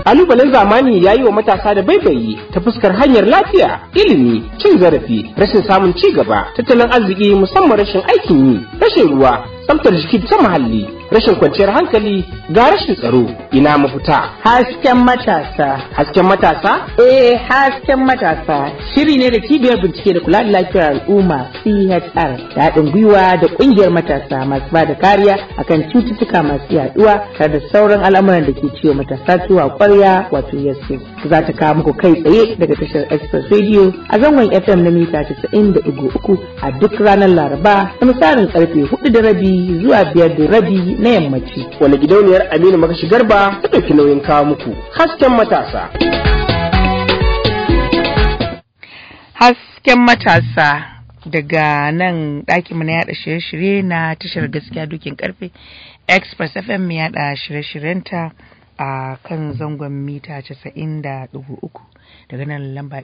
kalubalen zamani ya yi wa matasa da baibayi ta fuskar hanyar lafiya ilimi cin zarafi rashin samun ci gaba tattalin arziki musamman rashin aikin yi rashin ruwa tsaftar jiki ta muhalli rashin kwanciyar hankali ga rashin tsaro ina mafita Hasken matasa. hasken matasa Eh, hasken matasa shiri ne da cibiyar bincike da kula da lafiyar al'umma CHR da haɗin gwiwa da ƙungiyar matasa masu ba da kariya akan cututtuka masu yaduwa tare da sauran al'amuran da ke ciwo matasa tuwa ƙwarya wato yasu. Za ta kawo muku kai tsaye daga tashar Express Radio a zangon FM na mita 90.3 a duk ranar Laraba da misalin karfe 4 da rabi zuwa 5 da rabi na yammaci. wani gidauniyar aminu makashi garba ta ɗauki nauyin kawo muku hasken matasa hasken matasa daga nan ɗakinmu na yada shirye-shirye na tashar gaskiya dukin karfe express fm mai yada shirye-shiryenta a kan zangon mita 90.3 daga nan lamba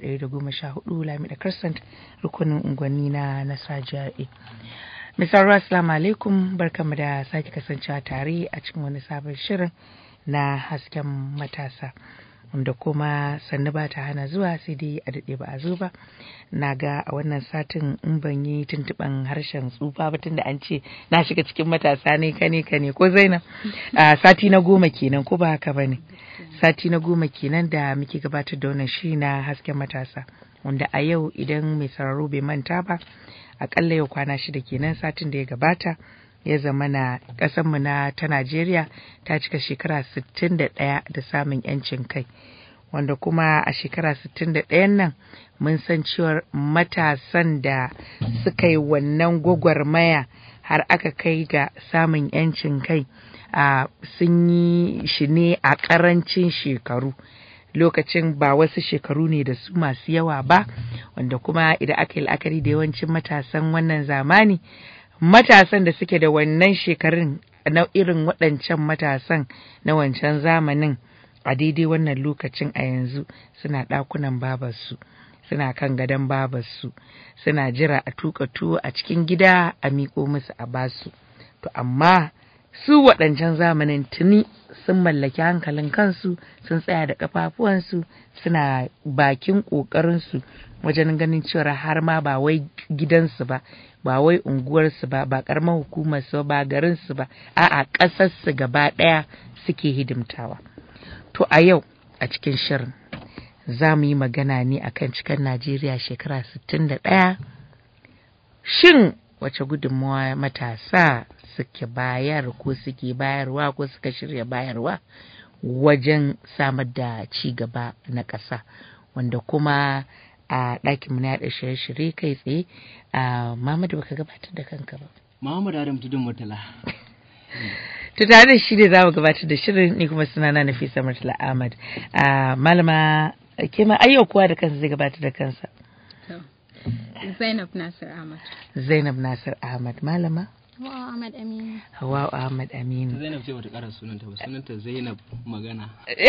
114 lamida crescent rukunin unguwanni na nasa jari misal assalamu alaikum barkamu da sake kasancewa tare a cikin wani sabon shirin na hasken matasa wanda kuma sannu ba ta hana zuwa sai dai a daɗe ba a zo ba na ga a wannan satin in ban yi tuntuɓan harshen tsufa ba tunda an ce na shiga cikin matasa ne kane kane ko zainab a sati na goma kenan ko ba haka ba ne sati na goma kenan da muke gabatar da wannan shi na hasken matasa wanda a yau idan mai sauraro bai manta ba akalla yau kwana shida kenan satin da ya gabata ya zama na ƙasarmu na ta Najeriya ta cika shekara 61 da samun 'yancin kai wanda kuma a shekara 61 nan mun san cewar matasan da suka yi wannan gwagwarmaya har aka kai ga samun 'yancin kai a sun yi shi ne a ƙarancin shekaru lokacin ba wasu shekaru ne da su masu yawa ba wanda kuma idan aka yi la'akari da yawancin matasan wannan zamani matasan da suke da wannan shekarun na irin waɗancan matasan na wancan zamanin a daidai wannan lokacin a yanzu suna ɗakunan babarsu suna kan gadon babarsu suna jira a tuka tuwo a cikin gida a miƙo musu a basu to amma su waɗancan zamanin tuni sun mallaki hankalin kansu sun tsaya da ƙafafuwansu suna bakin ƙoƙarinsu wajen ganin cewa har ma ba wai gidansu ba ba wai unguwarsu ba ba ƙaramar hukumarsu ba garinsu ba a'a ƙasarsu gaba ɗaya suke hidimtawa to a yau a cikin shirin za mu yi magana ne akan cikin najeriya shekara 61 shin wace gudunmawa matasa suke bayar ko suke bayarwa ko suka shirya bayarwa wajen samar da ci gaba na ƙasa wanda kuma a ɗakinmu na yaɗa shirye-shirye kai tsaye a mamadu baka gabatar da kanka ba Muhammad Adam Tudun Murtala. to tare da shi ne za mu gabatar da shirin ni kuma sunana Nafisa Murtala Ahmad malama ke ma ayyau kowa da kansa zai gabatar da kansa Zainab Nasir Ahmad. Zainab Nasir Ahmad malama Hawa Ahmad Aminu. Hawa Ahmad Aminu Zainab ce bata ƙara sunanta ba, sunanta Zainab Magana.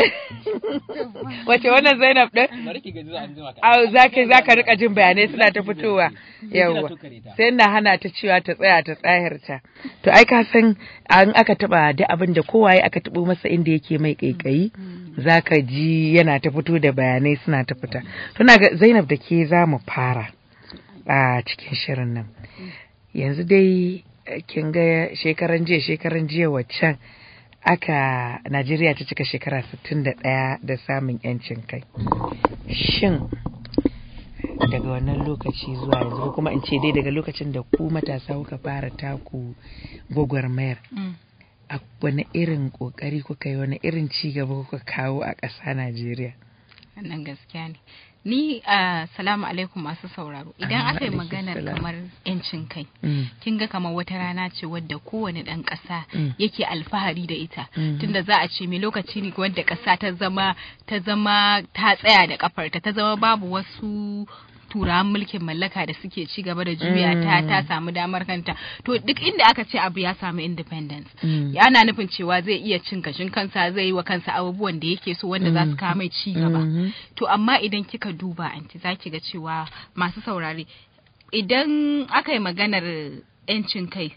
wace wannan Zainab din Bari ki gaji za a jima ka. Au zaka zaka rika jin bayanai suna ta fitowa yawa sai na hana ta cewa ta tsaya ta tsahirta to ai ka san an aka taba da abin da kowaye aka tabo masa inda yake mai kaikayi zaka ji yana ta fito da bayanai suna ta fita to na ga Zainab da ke za mu fara a cikin shirin nan yanzu dai kin ga shekaran jiya shekaran jiya waccan aka Najeriya ta cika shekara 61 da samun 'yancin kai. Shin daga wannan lokaci zuwa yanzu ko kuma in ce dai daga lokacin da ku matasa kuka fara taku gwagwarmayar a wani irin kokari kuka yi wani irin ci gaba kuka kawo a ƙasa Najeriya. Wannan gaskiya ne. Ni a salamu alaikum masu sauraro. Idan Ah, aka yi alaikum maganar salam. kamar 'yancin kai, Mm. kin ga kamar wata rana ce wadda kowane ɗan ƙasa Mm. yake alfahari da ita. Mhm. Tunda za a ce me lokaci ne wadda ƙasa ta zama ta zama ta tsaya da ƙafarta, ta zama babu wasu turawan mulkin mallaka da suke ci gaba da juya ta Mm. ta samu damar kanta to duk inda aka ce abu ya samu independence Mm. ana nufin cewa zai iya cin kashin kansa zai yi wa kansa abubuwan da yake so wanda za su kawo mai ci gaba Mhm. to amma idan kika duba anti za ki ga cewa masu saurare idan aka yi maganar 'yancin kai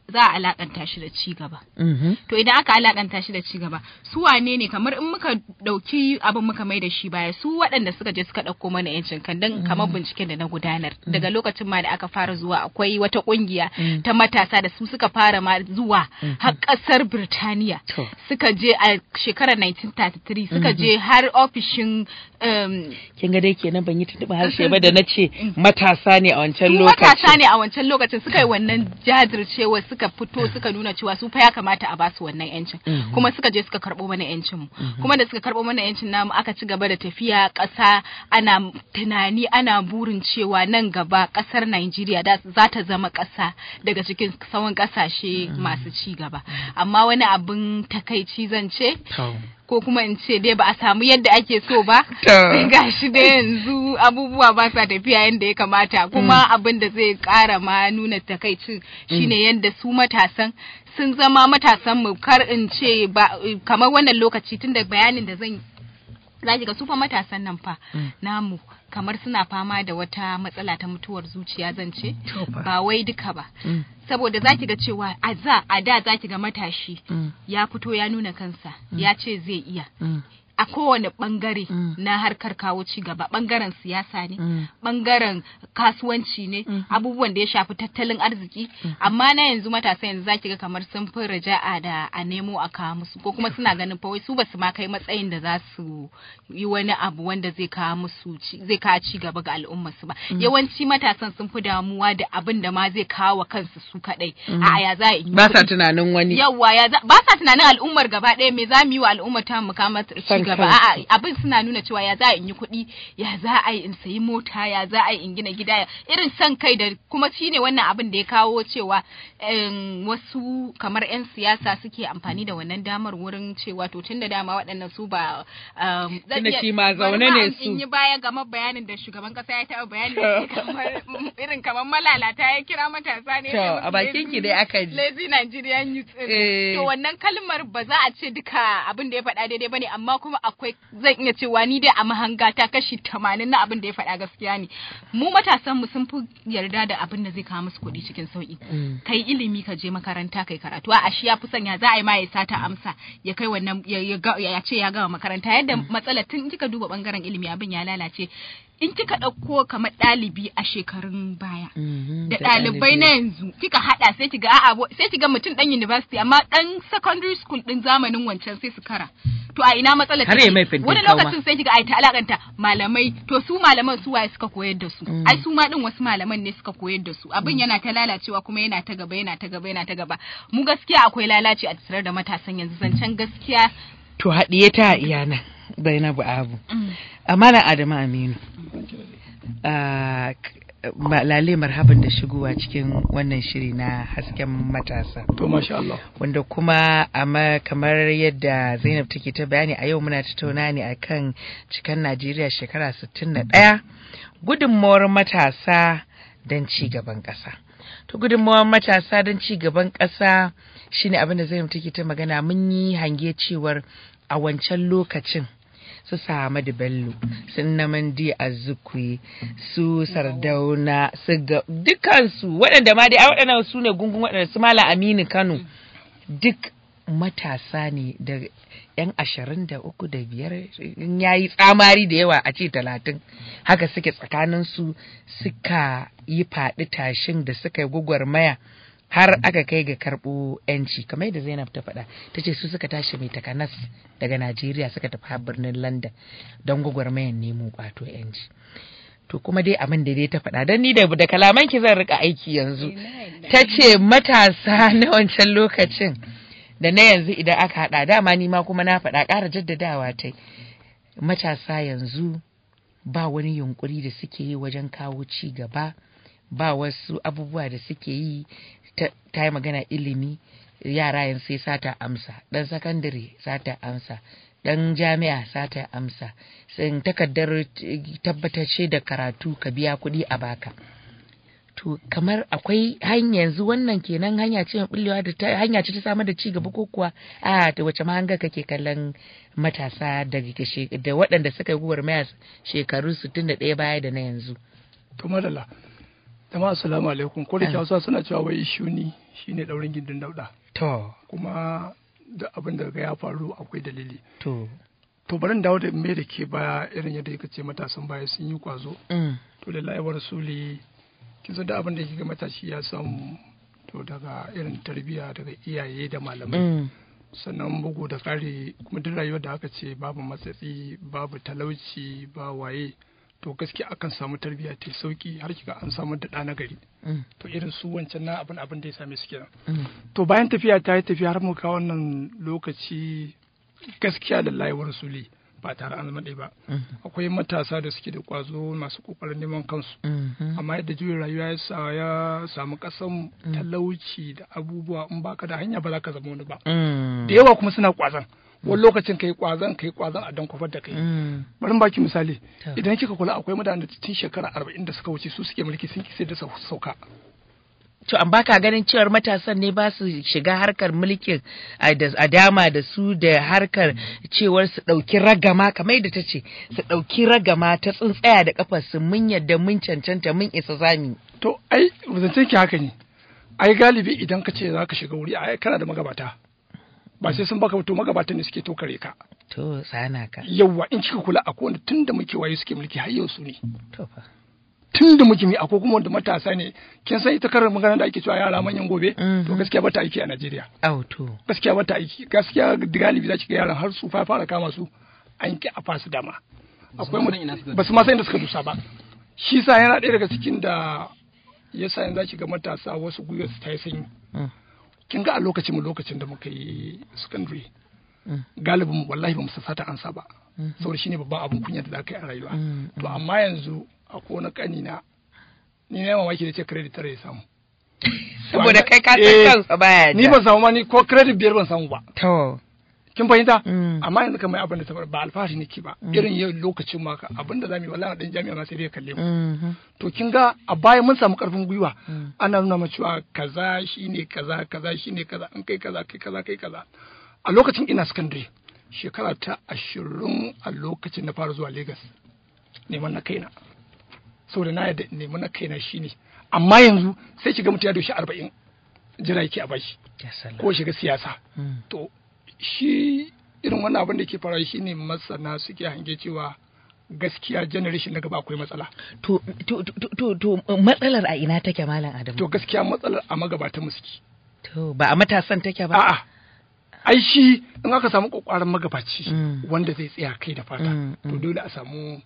za a alakanta shi da ci gaba Mhm. to idan aka alakanta shi da ci gaba su wane ne kamar in muka dauki abin muka mai da shi baya su waɗanda suka je suka ɗauko mana yancin kan dan kamar binciken da na gudanar daga lokacin ma da aka fara zuwa akwai wata kungiya ta matasa da su suka fara ma zuwa har ƙasar Birtaniya To. suka je a shekarar 1933 suka je har ofishin um, kin ga dai kenan ban yi tuntuɓa harshe ba da na ce matasa ne a wancan su lokacin matasa ne a wancan lokacin suka yi wannan jajircewa suka fito suka nuna cewa su fa ya kamata a basu wannan yancin kuma suka je suka karɓo mana yancin mu kuma da suka karɓo mana yancin namu aka ci gaba da tafiya ƙasa ana tunani ana burin cewa nan gaba ƙasar Najeriya da za ta zama ƙasa daga cikin sauran ƙasashe masu ci gaba amma wani abin takaici zan ce To. ko kuma in ce dai ba a samu yadda ake so ba To. gashi dai yanzu abubuwa ba sa tafiya yadda ya kamata kuma abin da zai kara ma nuna takaicin shine yadda su matasan sun zama matasan mu kar in ce ba kamar wannan lokaci tunda bayanin da zan yi za ki ga su fa matasan nan fa namu kamar suna fama da wata matsala ta mutuwar zuciya zan ce To fa. ba wai duka ba Mm. saboda za ki ga cewa a za a da za ki ga matashi Mm. ya fito ya nuna kansa ya ce zai iya Mm. a kowane bangare Mm. na harkar kawo ci gaba bangaren siyasa ne Mm. bangaren kasuwanci ne abubuwan da ya shafi tattalin arziki amma na yanzu matasa yanzu zaki ga kamar sun fi raja'a da a nemo a kawo musu ko kuma suna ganin fa wai su basu ma kai matsayin da za su yi wani abu wanda zai kawo musu ci- zai kawo ci gaba ga al'ummar su ba yawanci matasan sun fi damuwa da abin da ma zai kawo wa kansu su kadai a ya za a yi ba sa kuɗi. tunanin wani yawwa ya za- ba sa tunanin al'ummar gaba ɗaya me za mu yi wa al'ummar ta mu kama ci San gaba kansu. a'a abin suna nuna cewa ya za a in yi kuɗi ya za a yi in sayi mota ya za a yi in gina gida ya- irin son kai da kuma shine wannan abin da ya kawo cewa em, wasu kamar 'yan siyasa suke amfani da wannan damar wurin cewa to tun da dama waɗannan su ba um, zan Tunda iya- shi ma bari zaune ma ne in- su. in yi baya game bayanin da shugaban kasa ya taɓa bayani da shi kamar irin kamar malalata ya kira matasa ne To, ya ce musu a bakin ki lazy- dai aka ji. lazy Nigerian youth din. Eh. to wannan kalmar ba za a ce duka abin da ya faɗa daidai bane amma kuma akwai zan iya cewa ni dai a mahanga ta kashi tamanin na abin da ya faɗa gaskiya ne mu matasan mu sun fi yarda da abin da zai kawo musu kuɗi cikin sauki kai ilimi ka je makaranta kai karatu a shi ya fi sanya za a yi ma ya sata amsa ya kai wannan ya, ya, ga- ya ce ya gama makaranta yadda matsalar tun kika duba bangaren ilimi abin ya lalace in kika ɗauko kamar ɗalibi a shekarun baya Mhm, da ɗalibai na yanzu kika haɗa sai kiga a'a bo- sai kiga mutum ɗan university amma ɗan secondary school ɗin zamanin wancan sai su kara to a ina matsalar Har take? ya mai fintin wani kauma. lokacin sai kiga ai ta alakanta malamai to su malaman su waye suka koyar da su ai su ma ɗin wasu malaman ne suka koyar da su abin yana ta lalacewa kuma yana ta gaba yana ta gaba yana ta gaba mu gaskiya akwai lalaci a tattare da matasan yanzu zancen gaskiya to haɗiye ta a iyana Zainabu Abu amma na Adamu Aminu Ah, k- ma- lale marhaban da shigowa cikin wannan shiri na hasken matasa To masha Allah. wanda kuma amma kamar yadda Zainab take ta bayani a yau muna tattauna ne akan cikan Najeriya shekara 61 gudunmawar matasa don ci gaban ƙasa. To gudunmawar matasa don ci gaban ƙasa shine abin da Zainab take ta magana mun yi hange cewar a wancan lokacin su Samadu Bello su Namandi Azukwe su Sardauna su ga dukansu waɗanda ma dai ai waɗannan su ne gungun waɗanda su Malam Aminu Kano duk matasa ne da yan ashirin da uku da biyar in yayi tsamari da yawa a ce talatin haka suke tsakaninsu suka yi faɗi tashin da suka yi gwagwarmaya har aka kai ga karɓo yanci kamar yadda zainab ta faɗa ta ce su suka tashi mai takanas daga najeriya suka tafi har birnin london don gwagwarmayan nemo ƙwato yanci to kuma dai abin da dai ta faɗa don ni da da kalaman ki zan rika aiki yanzu ta ce matasa na wancan lokacin da na yanzu idan aka haɗa dama ni ma kuma na faɗa ƙara jaddadawa ta matasa yanzu ba wani yunkuri da suke yi wajen kawo ci gaba ba wasu abubuwa da suke yi ta ta yi magana ilimi yara yanzu sai sata amsa ɗan sakandare sata amsa ɗan jami'a sata amsa sun takardar eh, tabbatacce da karatu ka biya kuɗi a baka to kamar akwai hanya yanzu wannan kenan hanya ce mai bullewa da ta hanya ce ta samar da ci gaba ko kuwa a da wace mahanga kake kallon matasa daga kashe da waɗanda suka yi gwagwarmaya shekaru 61 baya da na yanzu To madalla. Jama'a assalamu alaikum. Ko da ke Hausa suna cewa wai shuni shine daurin gindin dauda To, kuma da abin da ga ya faru akwai dalili to. to bari in dawo da me da ke baya irin yadda yake ce matasan baya sun yi kwazo Mm. to lillahi wa rasuli kin san da abin da yake ga matashi ya samu to daga irin tarbiyya daga iyaye da malamai Mm. sannan bugu da ƙari kuma duk rayuwar da aka ce babu matsatsi babu talauci ba waye to gaskiya akan samu tarbiyya ta sauki har kiga an samu da ɗa na gari Mm. to irin su wancan na abin abin da ya same su kenan Mm. to bayan tafiya ta yi tafiya har muka wannan lokaci gaskiya da layuwar rasuli ba tare an zama ɗaya ba Mhm. akwai matasa da suke da kwazo masu kokarin neman kansu Mhm. amma yadda juyin rayuwa ya sa ya samu kasan talauci da abubuwa in baka da hanya ba za ka zama wani ba Mm. da yawa kuma suna kwazon wani lokacin kai kwazon kai kwazon a dan kwafar da kai Mm. bari in baki misali Ta. idan kika kula akwai mutanen da tun shekara arba'in da suka wuce su suke mulki sun kise da sau- sauka To, an baka ganin cewar matasan ne ba su shiga harkar mulkin a da- a dama da su da harkar cewar su ɗauki ragama kamar yadda ta ce su ɗauki ragama ta tsuntsaya da kafar su mun yadda mun cancanta mun isa zami. to ai zancen ki haka ne ai galibi idan ka ce za ka shiga wuri ai kana da magabata ba sai sun baka to magabatan ne suke tokare ka To, sana ka. yawwa in kika kula akwai wanda tun da muke waye suke mulki har yau su ne To fa. tun da muke mi akwai kuma wanda matasa ne kin san ita karar magana da ake cewa yara manyan gobe Mhm. to gaskiya bata aiki a Najeriya Au to. gaskiya bata aiki gaskiya galibi za ki ga yaran har su fa fara kama su an ki a fasu dama akwai ma san ina suka mu ba su ma san inda suka dusa ba shi sa yana ɗaya daga cikin da yasa yanzu za ki ga matasa wasu gwiwar su ta yi sanyi Mm. kin ga a lokacin mu lokacin da muka yi secondary Mm. galibin mu wallahi ba mu sata ansa ba Mhm. saboda shine babban abun kunya da za ka yi a rayuwa Mm, to amma yanzu akwai wani kani na ni na mamaki da ce credit tare ya samu Saboda kai ka Eh, san kansa baya ni ban samu ma ni ko credit biyar ban samu ba To. kin fahimta Mm. amma yanzu kamar abin da ta faru ba alfahari nake ba irin yau lokacin ma ka abin da zamu yi wallahi dan jami'a ma sai dai ya kalle mu Mhm. to kin ga a baya mun samu karfin gwiwa Mm. ana nuna mu cewa kaza shine kaza kaza shine kaza in kai kaza kai kaza kai kaza a lokacin ina secondary shekara ta ashirin a lokacin na fara zuwa Lagos neman na kaina saboda na yadda neman na kaina shine amma yanzu sai kiga mutum ya doshi arba'in jira yake a bashi Ya salam. ko shiga siyasa Mm. to shi irin wannan abin da ke faruwa shine masana suke hange cewa gaskiya generation na gaba akwai matsala To, to, to, to, to, matsalar a ina take Malam Adamu? to gaskiya matsalar a magabatan mu suke To, ba a matasan take ba? a'a ai shi in aka samu kokarin magabaci Mm. wanda zai tsaya kai da fata Mm, to mm. dole a samu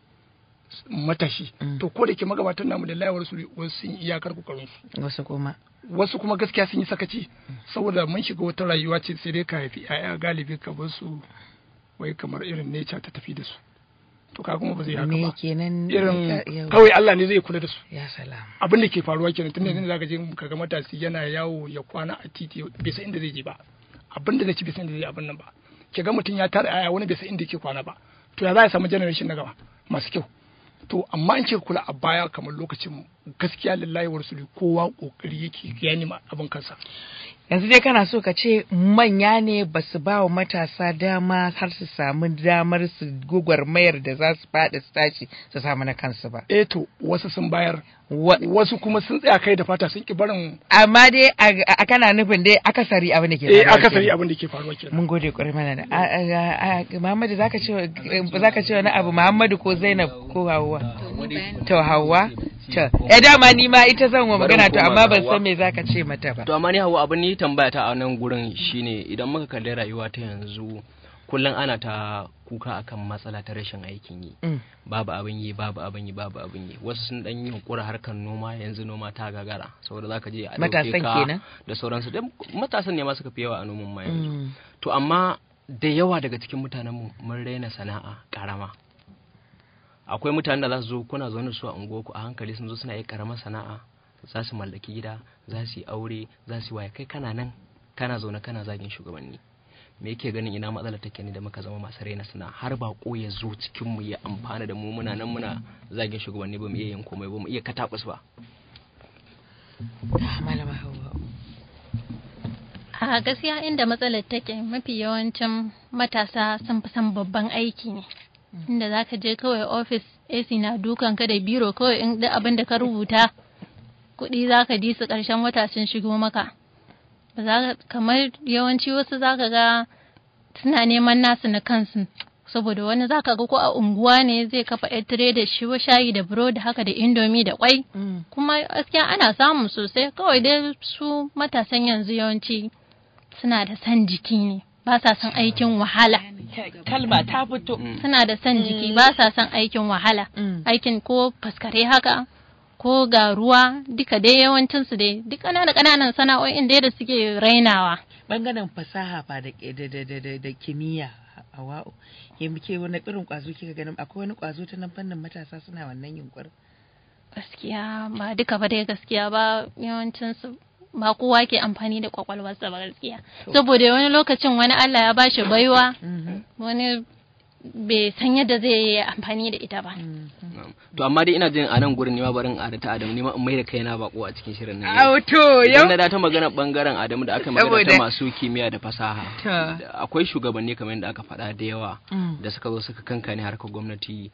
matashi Mm. to ko da ke magabatan namu da layawar su wasu sun yi iyakar kokarin su Wasu kuma. wasu kuma gaskiya sun yi sakaci saboda mun shiga wata rayuwa ce sai dai ka haifi 'ya'ya galibi ka bar su wai kamar irin nature ta tafi da su to ka kuma ba zai haka Me ba kenan? irin ya- kawai Allah ne zai kula da su Ya salam. abin da ke faruwa kenan tunda yanzu zaka je ka ga matasi yana yawo ya kwana a titi bai san inda zai je ba abin da zai ci bai san inda zai abin nan ba ke ga mutum ya tara aya wani bai san inda yake kwana ba to ya za ya samu generation na gaba masu kyau to amma in ce kula a baya kamar lokacin mu gaskiya lillahi wa rasuli kowa kokari yake ya nima abin kansa Yanzu dai kana so ka ce manya ne ba su ba wa matasa dama har su samu damar su mayar da za su faɗi su tashi su samu na kansu ba. eh to wasu sun bayar Wa- wasu kuma sun tsaya kai da fata sun ki barin Amma dai a a- kana nufin dai akasari abin da ke eh faruwa akasari kenan. abin da ke faruwa kenan Mun gode kwarai mana da. a- a- a- Muhammadu zaka ce zaka ce wani abu Muhammadu ko Zainab ko Hauwa? To Hauwa? To eh dama ni ma ita zan wa Bari magana mu to koma amma ga ban Hauwa. san me zaka ce mata ba. To amma ni hawa abin ni tambaya ta a nan gurin shine idan muka kalli rayuwa ta yanzu kullum ana ta kuka akan matsala ta rashin aikin yi. Mm. Babu abin yi, babu abin yi, babu abin yi. Wasu sun dan yi hukura harkar noma yanzu noma ta gagara saboda zaka je a ɗauke Matasan ka kenan? da sauransu. Dan matasan ne ma suka fi yawa a noman ma yanzu. Mm. To amma da yawa daga cikin mutanenmu mun raina sana'a karama. Akwai mutanen da za su zo kuna zaune da su a unguwarku a hankali sun zo suna yi karamar sana'a za su mallaki gida za su yi aure za su yi waya kai kana nan kana zaune kana zagin shugabanni me yake ganin ina matsala take ne da muka zama masu raina sana'a har ba ko ya zo cikin mu ya amfana da mu muna nan muna zagin shugabanni ba mu iya yin komai ba mu iya katabus ba Ah, Malama Hauwa. A gaskiya inda matsalar take mafi yawancin matasa sun fi son babban aiki ne. Inda za ka je kawai ofis AC na dukan ka da biro kawai in da abin da ka rubuta kuɗi za ka ji su ƙarshen wata sun shigo maka. ba za ka kamar yawanci wasu za ka ga suna neman nasu na kansu saboda wani za ka ga ko a unguwa ne zai kafa yar tire da shi shayi da burodi haka da indomi da kwai kuma gaskiya ana samu sosai kawai dai su matasan yanzu yawanci suna da san jiki ne ba sa son aikin wahala kalma ta fito suna da son jiki ba sa son aikin wahala Mm. aikin ko faskare haka ko ga ruwa duka dai yawancinsu dai duk ƙananan ƙananan sana'o'in dai da suke rainawa bangaren fasaha ba da da da da da, da kimiyya a wa'u ya muke wani irin kwazo kika ganin akwai wani kwazo ta nan fannin matasa suna wannan yunkurin gaskiya ba duka ba dai gaskiya ba yawancinsu ba kowa ke amfani da kwakwalwarsa ba gaskiya saboda wani lokacin wani Allah ya bashi baiwa wani bai san yadda zai yi amfani da ita ba to amma dai ina jin a nan gurin nima barin a ta Adamu nima in mai da kaina bako a cikin shirin nan yau. auto Idan na da ta magana bangaren Adamu da aka magana ta Saboda- masu kimiyya da fasaha Ta. da akwai shugabanni kamar yadda aka faɗa da yawa Mm. da suka zo suka kankane harkar gwamnati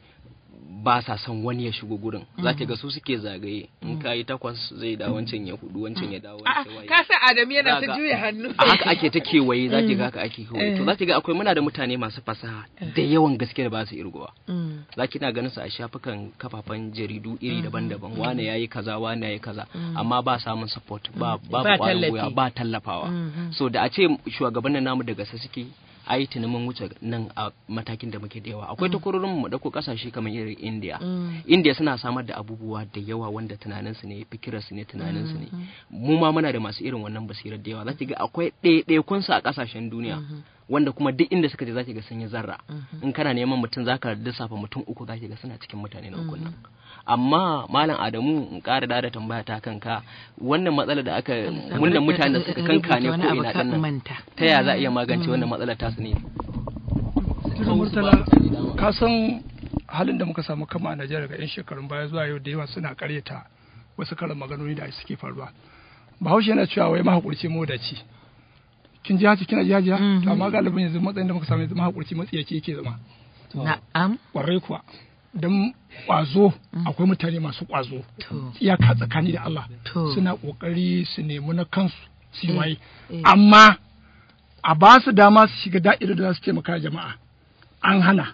ba sa son wani ya shigo gurin za ki ga su suke zagaye in ka yi takwas zai da wancan ya hudu wancan ya dawo wancan waye ka san Adamu yana Za ta ga- juya hannu a haka ake ta kewaye za ki ga haka ake kewaye to za ki ga akwai muna da mutane masu fasaha da yawan gaske da ba su irgowa Mm. za ki na ganin su a shafukan kafafen jaridu iri daban-daban wane yayi kaza wane yayi kaza amma ba samun support ba ba Ba kwarin tallafi. gwiwa ba tallafawa Mhm. so da a ce shugabannin namu daga sa suke ai tuni mun wuce nan a matakin da muke da yawa akwai takwarorin mu da ko kasashe kamar irin India Mm. India suna samar da abubuwa da yawa wanda tunaninsu ne fikirarsu ne tunaninsu ne mu ma muna da masu irin wannan basirar da yawa za ki ga akwai ɗaiɗaikunsu a ƙasashen duniya wanda kuma duk inda suka je za ki ga sun yi zarra in kana neman mutum za ka lissafa mutum uku za ki ga suna cikin mutane na ukun nan amma malam adamu in ƙara da tambaya ta kanka wannan matsalar da aka wannan mutanen da suka kanka ne ko ina ɗan nan manta ta yaya za a iya magance wannan matsalar tasu ne Tuna Murtala, ka san halin da muka samu kama a Najeriya daga 'yan shekarun baya zuwa yau da yawa suna karyata wasu karin maganoni da suke faruwa. Bahaushe yana cewa wai mahaƙurci modaci. Kin ji haci kina ji hajiya? To amma galibin yanzu matsayin da muka samu yanzu mahaƙurci matsiyaci yake zama. na'am Ƙwarai kuwa. Don ƙwazo akwai mutane masu ƙwazo. to Iyaka tsakani da Allah. To. Suna ƙoƙari su nemi na kansu su yi Eh, waye. eh. Amma a ba su dama su shiga da'irar da za su taimaka jama'a. An hana.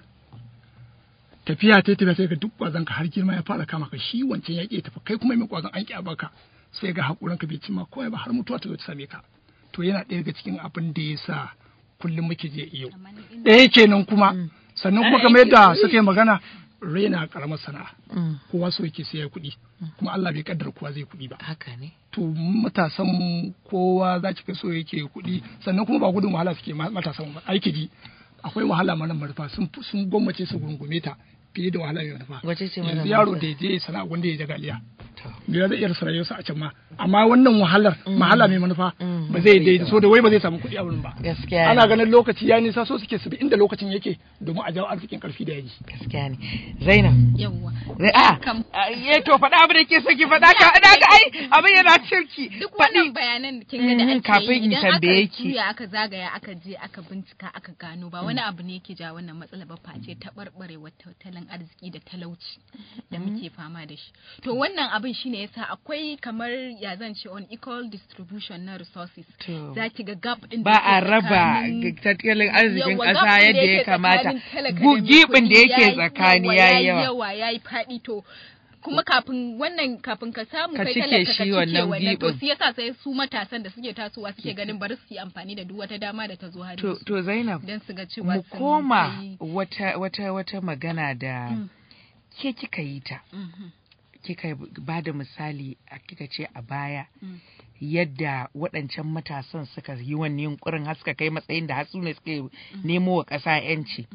tafiya ta tafiya sai ga duk kwazon ka har girma ya fara kama ka shi wancan ya ƙi tafi kai kuma mai kwazon an ƙi a baka sai ga hakurin ka bai cimma komai ba har mutuwa ta zo ta same ka to yana ɗaya daga cikin abin da ya sa kullum muke je iyo ɗaya kenan kuma sannan kuma kamar yadda suka yi magana raina karamar sana'a Mm. kowa so yake sai ya kuɗi kuma Allah bai kaddara kowa zai kuɗi ba haka ne to matasan mu kowa za ki ga so yake kuɗi sannan kuma ba gudun wahala suke ma- matasan mu ba aiki ji akwai wahala mana manufa sun fi- sun gwammace su gungume ta fiye da wahala mai manufa Wace ce yanzu mana yaro manufa? da ya je sana'a wanda ya jaga liya To. da zai iya rasa rayuwarsa a can ma amma wannan wahalar wahala mai manufa Mm. ba zai daidai so da wai ba zai samu kuɗi a wurin ba gaskiya ana ne ganin lokaci ya nisa so suke su bi inda lokacin yake domin a jawo arzikin karfi da yaji gaskiya ne zainab yawwa Zai- a Kam. ya to faɗa abin da ke so ki faɗa ka da ga ai abin yana cirki duk wannan bayanan da kin ga da Mhm, ake kafin yi in idan tambaye aka ki. juya aka zagaya aka je aka bincika aka gano ba wani abu ne yake ja wannan matsala ba face taɓarɓarewar tattalin arziki da talauci da muke fama da shi to wannan abin shine yasa akwai kamar ya zan ce on equal distribution na resources To. za ki ga gap din da ba ke a raba tsakanin- tattalin arzikin Yawwa, ƙasa gap ɗin da yadda ya yake kamata tsakanin talaka da Gu- mai gibin da kuɗi yake yayi- tsakani yawwa, ya yi yayi yawa yawa yayi faɗi to kuma kafin wannan kafin ka samu Ka kai cike talaka ka shi cike wannan wannan to gibin. shi yasa sai su matasan da suke tasowa suke ganin bari su yi amfani da duk wata dama da ta zo har to, to zainab don su ga cewa mu sun koma kai- wata wata wata magana da Mm. ke kika yi ta Mhm. kika ba da misali a kika ce a baya Mm. yadda waɗancan matasan suka yi wani yunkurin har suka kai matsayin da hatsu ne suke nemo wa ƙasa 'yanci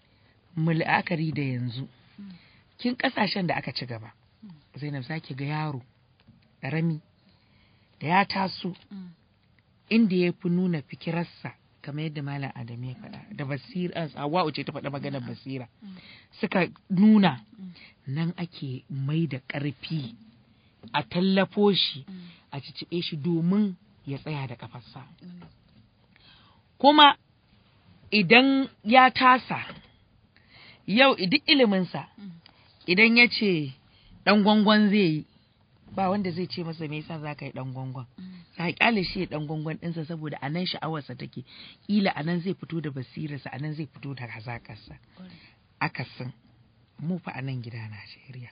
mu la'akari da yanzu kin ƙasashen da aka ci gaba zainab za ki ga yaro ƙarami da ya taso Mm. inda ya fi nuna fikirarsa kamar yadda malam adam ya faɗa da basira hawa'u ce ta faɗa maganar basira suka nuna nan ake mai da ƙarfi a tallafo shi a cicibe shi domin ya tsaya da ƙafarsa kuma idan ya tasa yau duk iliminsa idan ya ce ɗan gwangwan zai yi ba wanda zai ce masa me yasa za ka yi dan gwangwan za ka kyale shi ya dan gwangwan ɗinsa saboda anan sha'awarsa take kila anan zai fito da basirarsa anan zai fito da hazaƙarsa akasin mu fa a nan gida Najeriya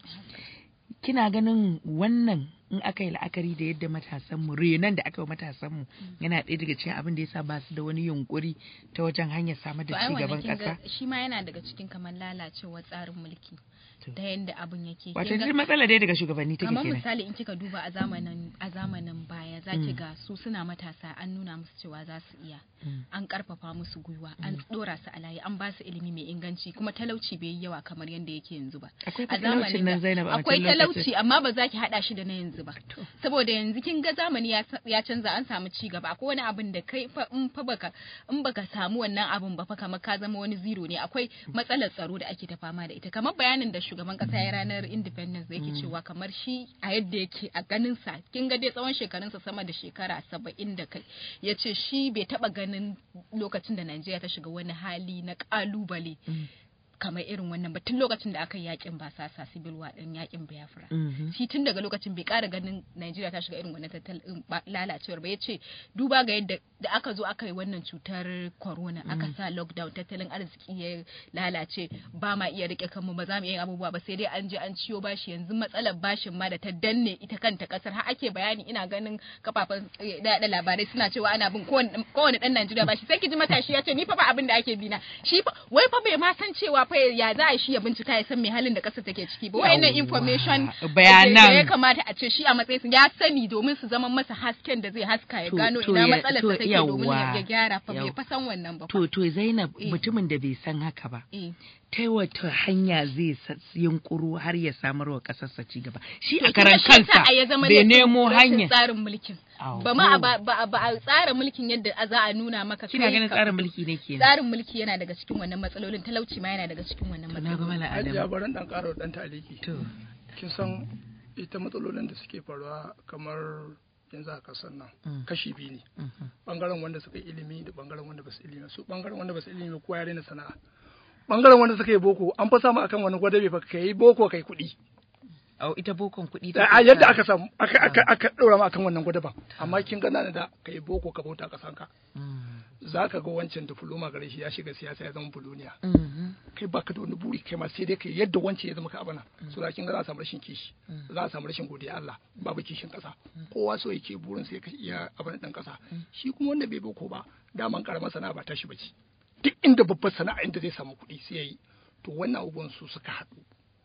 kina ganin wannan in aka yi la'akari da yadda matasanmu renon da aka yi matasanmu yana ɗaya daga cikin abin da ya sa ba su da wani yunkuri ta wajen hanyar samar To da ai ci wannan gaban kin ga ƙasa shi ma yana daga cikin kamar lalacewar tsarin mulki To. ta yanda abin yake wato Kin ga- duk matsala dai daga shugabanni take kamar kenan misali in kika duba a zamanin a zamanin baya zaki Mm. ga su suna matasa an nuna musu cewa za su iya Mm. an karfafa musu gwiwa an dora su a layi an ba su ilimi mai inganci kuma talauci bai yi yawa kamar yadda yake yanzu ba akwai a talaucin nan da- Zainab a akwai wancan lokacin. talauci amma ba za ki hada shi da na yanzu ba saboda yanzu kin ga zamani ya sa- ya canza an samu ci gaba akwai wani abin da kai fa in fa baka in baka samu wannan abin ba fa kamar ka zama wani zero ne akwai matsalar tsaro da ake ta fama da ita kamar bayanin da shugaban kasa ya ranar independence da yake cewa kamar shi a yadda yake a ganin sa kin ga dai tsawon shekarunsa sama da shekara saba'in da kai ya ce shi bai taba ganin lokacin da Najeriya ta shiga wani hali na kalubale kamar irin wannan ba tun lokacin da aka yi yakin basasa civil war din yakin Biafra Mhm. shi tun daga lokacin bai kara ganin Najeriya ta shiga irin wannan tattalin ba- lalacewar ba yace duba ga yadda da aka zo aka yi wannan cutar corona aka sa lockdown tattalin arziki ya lalace ba ma iya rike kanmu ba za mu iya yin abubuwa ba sai dai an je an ciyo bashi yanzu matsalar bashin ma da ta danne ita kanta kasar har ake bayani ina ganin kafafen da labarai suna cewa ana bin kowane kowane dan Najeriya bashi sai ki ji matashi ya ce ni fa ba abin da ake bina shi fa wai fa bai ma san cewa fa ya za a shi ya bincika ya san me halin da kasar take ciki ba wayannan Yawwa. information Bayanan. da ya kamata a ce shi a matsayin su ya sani domin su zama masa hasken da zai haska ya To- gano to ina ya- matsalar to ta take domin ya yawwa. ya gyara fa bai Yawwa. fa san wannan ba fa. to to Zainab Eh. mutumin da bai san haka ba Eh. ta wata hanya zai sa- yunkuru har ya samar wa ƙasarsa ci gaba shi To a kin karan ga shi yasa kansa a ya zama bai laifin nemo rashin hanya tsarin mulkin Aho. ba ma a ba ba- ba a tsara mulkin yadda a za a nuna maka kina kai ganin ka tsarin fito. mulki ne kenan tsarin mulki yana daga cikin wannan matsalolin talauci ma yana daga cikin wannan to na ga matsalolin mala Hajiya Adamu barin dan ƙara dan taliki. to Kin san ita matsalolin da suke faruwa kamar yanzu a kasar nan Mm. kashi biyu ne. mhm. Bangaren wanda suka yi ilimi da bangaren wanda ba su ilimi. Su bangaren wanda ba su ilimi kowa ya daina sana'a. Bangaren wanda suka yi boko an fa samu akan wani gwadabe fa kai boko kai kuɗi. Au ita bokon kuɗi Da take a yadda sa- aka samu aka aka aka ɗora ma akan wannan gwadaban. Amma kin gana da kai boko ka bauta kasanka. Mm. Za ka ga wancan diploma gare shi ya shiga siyasa ya zama buloniya. Mhm. kai baka da wani buri kai ma sai dai kai yadda wance ya zama ka abana so da kin ga za a samu rashin kishi za a samu rashin godiya Allah babu kishin kasa kowa so yake burin sai ka iya abana dan kasa shi kuma wanda bai boko ba daman karamar sana'a ba tashi bace duk inda babbar sana'a inda zai samu kuɗi sai yayi to wannan abubuwan su suka haɗu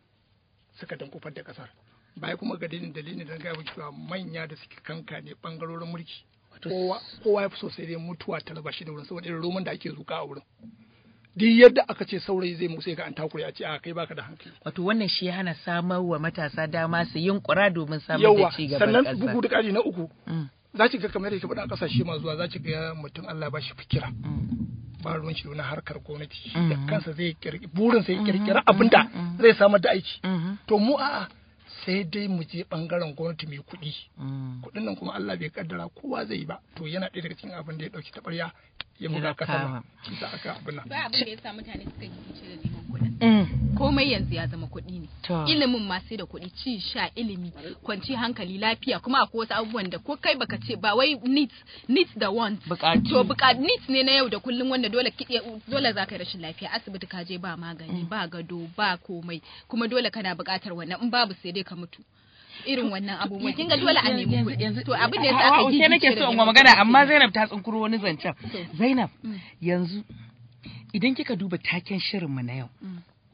suka dankufar da kasar baya kuma ga dalilin dalilin da ga cewa manya da suke kanka ne bangarorin mulki kowa kowa ya fi so sai dai mutuwa ta raba shi da wurin saboda irin roman da ake zuka a wurin duk yadda aka ce saurayi zai musu ga an takure a ce a kai baka da hankali wato wannan shi ya hana samar wa matasa dama su yunkura domin samar da yawa ci gaban sannan ƙasa bugu da ƙari na uku Mm, za ki ga kamar yadda ke faɗa a ƙasashe masu zuwa za ki ga mutum Allah ba shi fikira mm. ba ruwan shi da wani harkar gwamnati Mhm. da kansa zai kirki burin sai kirkira Mhm, abinda mhm, zai samar da aiki Mhm, to mu a'a sai dai mu je bangaren gwamnati mai kuɗi mm. kuɗin nan kuma Allah bai kaddara kowa zai yi ba to yana ɗaya daga cikin abin da ya ɗauki taɓarya ya buga Ya ƙasa kama. ba shi sa aka abin nan ba abin da ya sa mutane suka yi fice da neman kuɗin Mm. komai yanzu ya zama kuɗi ne To. ilimin ma sai da kuɗi ci sha ilimi kwanci hankali lafiya kuma akwai wasu abubuwan da ko kai baka ce ba wai needs needs da wants Buƙatu. to buƙat needs ne na yau da kullum wanda dole ki dole za ka yi rashin lafiya asibiti ka je ba magani ba gado ba komai kuma dole kana buƙatar wannan in babu sai dai ka mutu irin wannan abubuwan kin ga dole a nemi Yanzu- kuɗi yanzu- to abin da ya sa Hawa, aka Ushe gigice nake da so in neman wa magana kuɗi amma kenan. Zainab ta tsinkuro wani zancen To. Zainab Mm. yanzu idan kika duba taken shirinmu na yau Mm.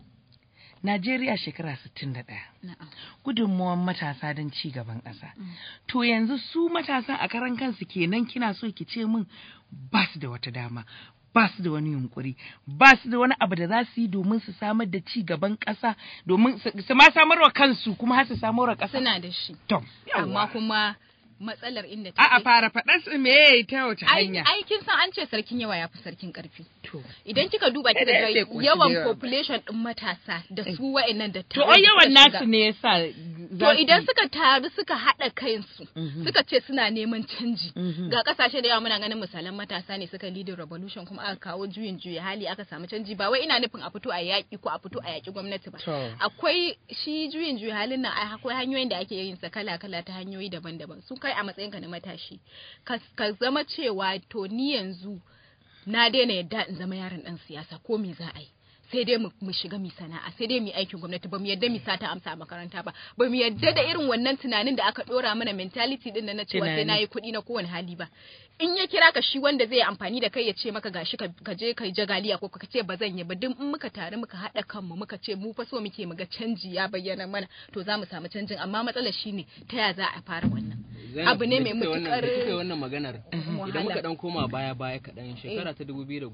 Najeriya shekara 61 Na'am. gudunmuwan matasa don ci gaban ƙasa. To yanzu su matasa a karan kansu kenan kina so ki ce min ba su da wata dama. Ba su da wani yunkuri, ba su da wani abu da za su yi domin su samar da ci gaban ƙasa, domin su su ma samar wa kansu kuma har su samar wa ƙasa. suna da shi To, amma kuma matsalar inda A'a take fara faɗa su me ta wace ai hanya. ai kin san an ce sarkin yawa ya fi sarkin karfi To, idan kika duba kika Sai ga ƙoshi da yawan yawa. population din matasa da su wa'annan da to ai yawan nasu ne yasa To idan suka taru suka haɗa kansu suka ce suna neman canji ga kasashe da yawa muna ganin misalan matasa ne suka leading revolution kuma aka kawo juyin juya hali aka samu canji ba wai ina nufin a fito a yaƙi ko a fito a yaƙi gwamnati ba. To. Akwai shi juyin juya halin nan ai akwai hanyoyin da ake yin sa kala kala ta hanyoyi daban-daban su kai a matsayin ka na matashi ka ka zama cewa to ni yanzu na daina yadda in zama yaron dan siyasa ko me za a yi sai dai mu mu shiga mi sana'a sai dai mu aikin gwamnati ba mu yadda mi sata amsa a makaranta ba ba mu yadda da irin wannan tunanin da aka dora mana mentality din nan na cewa sai Tunani. nayi kuɗi na kowane hali ba in ya kira ka shi wanda zai amfani da kai ya ce maka gashi ka ka je kai jagaliya ko ka ce ba zan yi ba duk in muka tare muka haɗa kanmu muka ce mu fa so muke mu ga canji ya bayyana mana to za mu samu canjin amma matsalar shine ta ya za a fara wannan Zainab, abu ne da mai kika wannan- mutukar da kika yi wannan maganar idan wahala. muka dan koma baya baya kaɗan shekara ta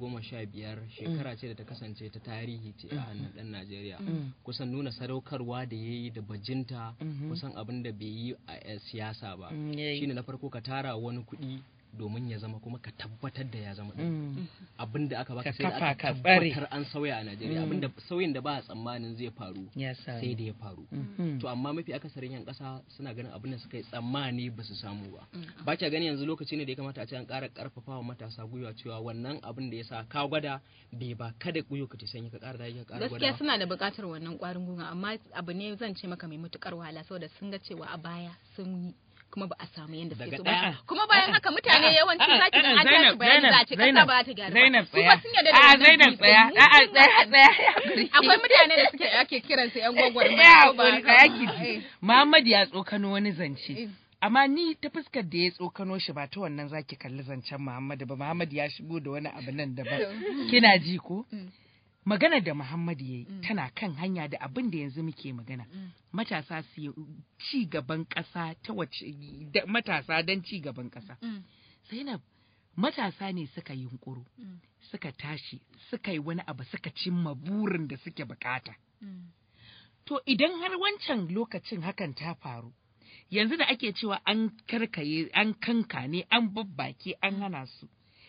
2015 shekara ce da ta kasance ta tarihi ce a hannun ɗan Najeriya kusan nuna sadaukarwa da ya yi da bajinta kusan abin da bai yi a eh, siyasa ba Mm, yayi. shine na farko ka tara wani kuɗi domin ya zama kuma ka tabbatar da ya zama ɗin abin da aka baka Ka sai da kafa aka ka tsare. tabbatar an sauya a Najeriya abin da sauyin da ba a tsammanin zai faru Ya sa. sai da ya faru Mhm. to amma mafi akasarin yan kasa suna ganin abin da suka yi tsammani ba su samu ba ba kya gani yanzu lokaci ne da ya kamata a ce an ƙara ƙarfafa wa matasa gwiwa cewa wannan abin da ya sa ka gwada bai ba kada gwiwa ka ta sanyi ka ƙara dage ka ƙara gaskiya gwada suna da buƙatar wannan ƙwarin gwiwa amma abu ne zan ce maka mai matuƙar wahala saboda sun ga cewa a baya sun yi kuma ba a samu yadda suke Daga so ɗaya. ba kuma bayan haka mutane yawanci A'a, za ki ga a'a, an tashi Zainab, bayani za a ce kasa Zainab, ba ta gyara Zainab ba su tsaya. ba sun yarda da A'a, wannan Zainab belief tsaya. din. A'a, tsaya, tsaya, ya haƙuri. akwai mutane da suke ake kiransu yan gwagwarmaya Ya ko ba haƙuri, haka tsaya ba. ki Eh. ji. Muhammad ya tsokano wani Eh. zance. Amma ni ta fuskar da ya tsokano shi ba ta wannan zaki kalli zancen Muhammad ba. Muhammad ya shigo da wani abu nan daban. Kina ji ko? Magana da Muhammad ya yi tana kan hanya da abin da yanzu muke magana. Matasa su yi ci gaban ƙasa ta wace da- matasa don ci gaban ƙasa. Mm. Zainab matasa ne suka yi yunkuru, suka tashi, suka yi wani abu suka cimma burin da suke bukata. Mm. To idan har wancan lokacin hakan ta faru, yanzu da ake cewa an karkaye, an kankane, an babbake, an hana su.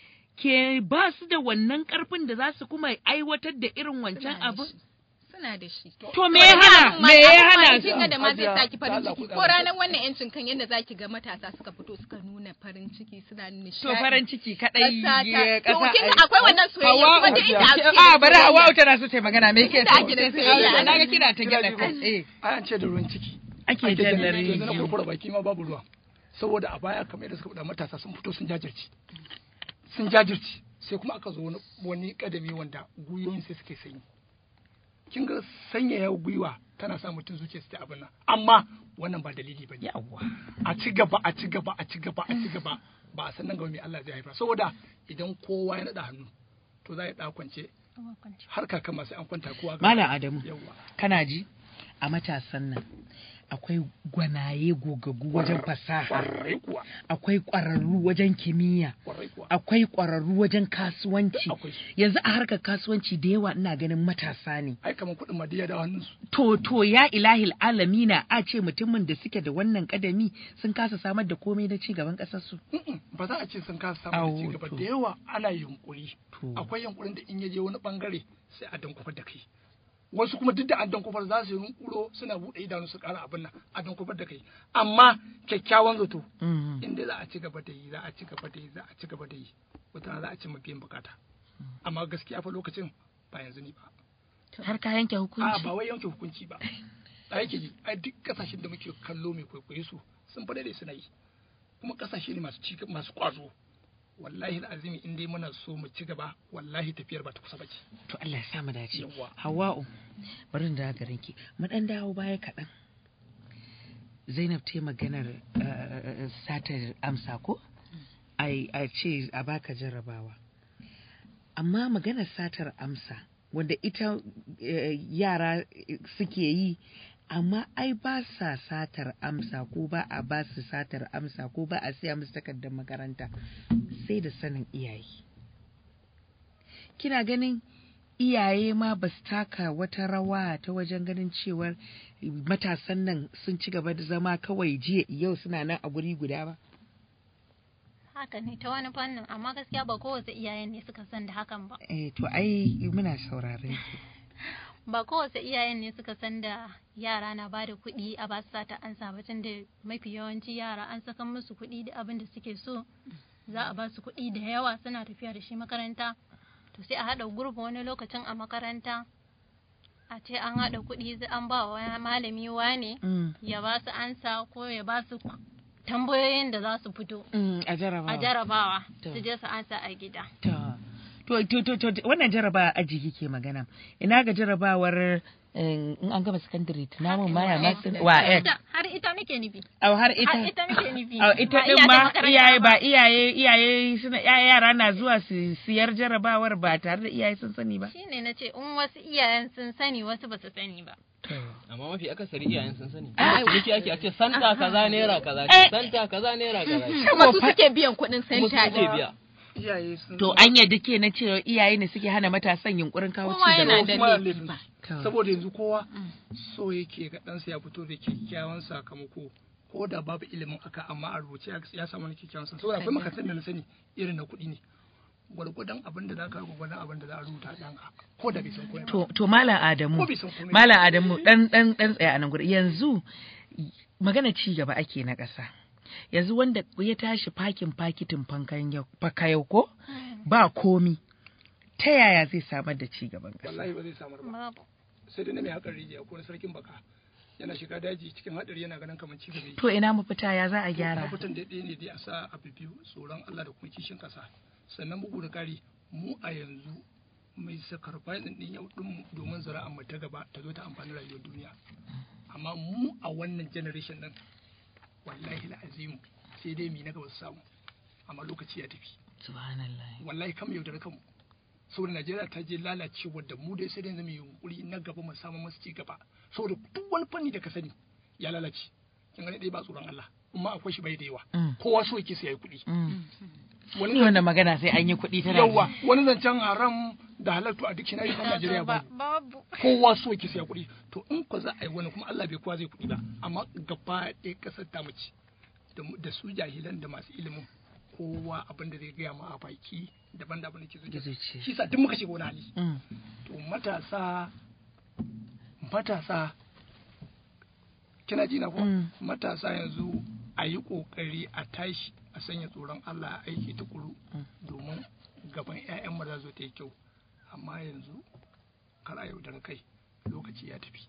Ke ba su da wannan karfin da za su kuma aiwatar da irin wancan Suna da abu? shi. suna da shi To me ya hana? Me ya hana kin su? ga da ma zai Hajiya, saki farin Allah ciki ku ko ƙara ranar wannan yancin kan yadda zaki ga matasa suka fito suka nuna farin ciki suna nishadi To farin ciki kadai Ƙasa ta- ƙasa. to kin ga akwai wannan soyayya kuma duk inda ake da A bari soyayya. Hawwa tana so ta yi magana me ke Inda ake da soyayya. Na ga kina ta Kina gyaɗa ji kai. ko? Eh. ai an ce da ruwan ciki Ake ake jan jan dare. yanzu na kurkura baki ma babu ruwa saboda a baya kamar yadda suka faɗa matasa sun fito sun jajirce sun jajirce sai kuma aka zo wani wani kadami wanda gwiwoyin sai suke sanyi kin ga sanyaya gwiwa tana sa mutum zuciya su ta abin nan amma wannan ba dalili ba ne Yawwa. a ci gaba a ci gaba a ci gaba a ci gaba ba a san nan gaba mai Allah zai haifa saboda idan kowa ya naɗa hannu to za ya ɗa kwance har kaka masu an kwanta kowa ga Malam Adamu. yawwa kana ji a matasan nan akwai gwanaye gogagu wajen fasaha kwarai kuwa akwai ƙwararru wajen kimiyya kwarai kuwa akwai ƙwararru wajen kasuwanci akwai su yanzu a harkar kasuwanci da yawa ina ganin matasa ne ai kamar kuɗin ma duk ya dawo hannunsu to to ya ilahil alamina a ce mutumin da suke da wannan kadami sun kasa samar da komai na ci gaban ƙasar su Mm-mm, ba za a ce sun kasa samun Awo, da cigaba to. da yawa ana yunkuri To. akwai yunkurin da in ya je wani bangare sai a dankufar da kai wasu kuma duk da an dankufar za su yi yunkuro suna buɗe idanu su ƙara abin nan a dankufar da kai amma kyakkyawan zato Mhm. inda za a ci gaba da yi za a ci gaba da yi za a ci gaba da yi wata rana za a ci biyan bukata amma gaskiya fa lokacin ba yanzu ne ba har ka yanke a hukunci ba wai yanke hukunci ba a yake ji ai duk kasashen da muke kallo mai kwaikwayo su sun fa daidai suna yi kuma kasashe ne masu ci masu kwazo wallahi azimi in dai muna so mu ci gaba wallahi tafiyar ba ta kusa bace to Allah ya sa mu dace Yawwa. Hawwa'u bari in dawo garin ki mu dan dawo baya kaɗan Zainab ta yi maganar eh, satar amsa ko ai a ce a baka jarrabawa amma maganar satar amsa wanda ita eh, yara eh, suke yi amma ai ba sa satar amsa ko ba a ba su satar amsa ko ba a siya musu takardar makaranta sai da sanin iyaye kina ganin iyaye ma ba su taka wata rawa ta wajen ganin cewar matasan nan sun ci gaba da zama kawai jiya yau suna nan a guri guda ba haka ne ta wani fannin amma gaskiya ba kowace iyayen ne suka san da hakan ba eh to ai muna sauraron ki ba kowace iyayen ne suka san da yara na ba da kuɗi a ba su sata an sa tun da mafi yawanci yara an saka musu kuɗi da abin da suke so za a ba su kuɗi da yawa suna tafiya da shi makaranta to sai a haɗa gurbi wani lokacin a makaranta a ce an haɗa kuɗi sai an ba wa malami wane Mm. ya ba su ansa ko ya ba su tambayoyin da za su fito Mm, a jarabawa a jarabawa To. su je su ansa a gida To, to, to, to, to, wannan jarabawa aji kike magana. Ina ga jarabawar eh, in an gama secondary tunamin maya masu wa har X. ita, har ita nake nufi Au har har ita. ita nake nufi Au ita Ba din iya da ma makaranta iyaye ba iyaye iyaye suna iyaye yara na zuwa su siyar jarabawar ba tare da iyaye sun sani ba. shine na ce in wasu iyayen sun sani wasu ba su sani ba amma mafi akasari iyayen sun sani amma ciniki ake a ce santa kaza naira kaza ce santa kaza naira kaza ce kuma su suke biyan kuɗin kuma su senta suke biya iyaye sun To an yadda ke na cewa iyaye ne suke hana matasan yunkurin kawo Kowa ci yana gaba. da kuma laifi laifin ba. su. saboda yanzu kowa so yake ga ɗansa ya fito da kyakkyawan sakamako ko da babu ilimin aka amma a rubuce ya- ya samu wani kyakkyawan sakamako saboda akwai makarantar da na sani irin na kuɗi ne gwargwadon abin da za ka gwargwadon abin da za a rubuta a ɗanka ko da bai san komai ba To, to Malam Adamu, Ko bai san komai ba. Malam Adamu dan dan dan tsaya a nan gurin. Yanzu magana ci gaba ake na ƙasa. Yanzu wanda ya tashi fakin fakitin fankan yau fakayau ko ba komi. Ta yaya zai samar da ci gaban ƙasa? wallahi ba zai samar ba babu sai dai na mai haƙar rijiya ko na sarkin baka yana shiga daji cikin haɗari yana ganin kamar ci gaba yake. To ina mafita ya za a gyara? mafitan da ɗaya ne dai a sa abu biyu tsoron Allah da kuma kishin ƙasa sannan bugu da ƙari mu a yanzu mai sakarfa ɗin yau ɗin domin zara'an mu ta gaba ta zo ta amfani rayuwar duniya amma mu a wannan generation ɗin wallahi la'azimu sai dai mi na gaba su samu amma lokaci ya tafi Subhanallah. wallahi kam yaudara kanmu saboda Najeriya ta je lalacewa da mu dai sai dai zama yunkuri na gaba mu samu masu ci gaba saboda duk wani fanni da ka sani ya lalace kin gani dai ba tsoron Allah amma akwai shi bai da yawa Mm. kowa so yake sai yayi kuɗi Mm. wani Ni wannan magana sai an yi kuɗi tana yawa wani zancen haram da halattu a duk shi na Najeriya ba babu kowa so yake sai ya kuɗi to in ko za a yi wani kuma Allah bai kowa zai kuɗi ba amma gaba ɗaya ƙasar ta mace da mu- da su jahilan da masu ilimin kowa abin da zai gaya ma a baki daban da abin da ke Da zuciya zuciya. shi sa duk muka shiga wani hali Mm. to matasa matasa kina ji na ko Mm. matasa yanzu a yi kokari a tashi a sanya tsoron Allah a aiki tukuru domin gaban 'ya'yan mu za zo ta yi kyau amma yanzu kar a yaudara kai lokaci ya tafi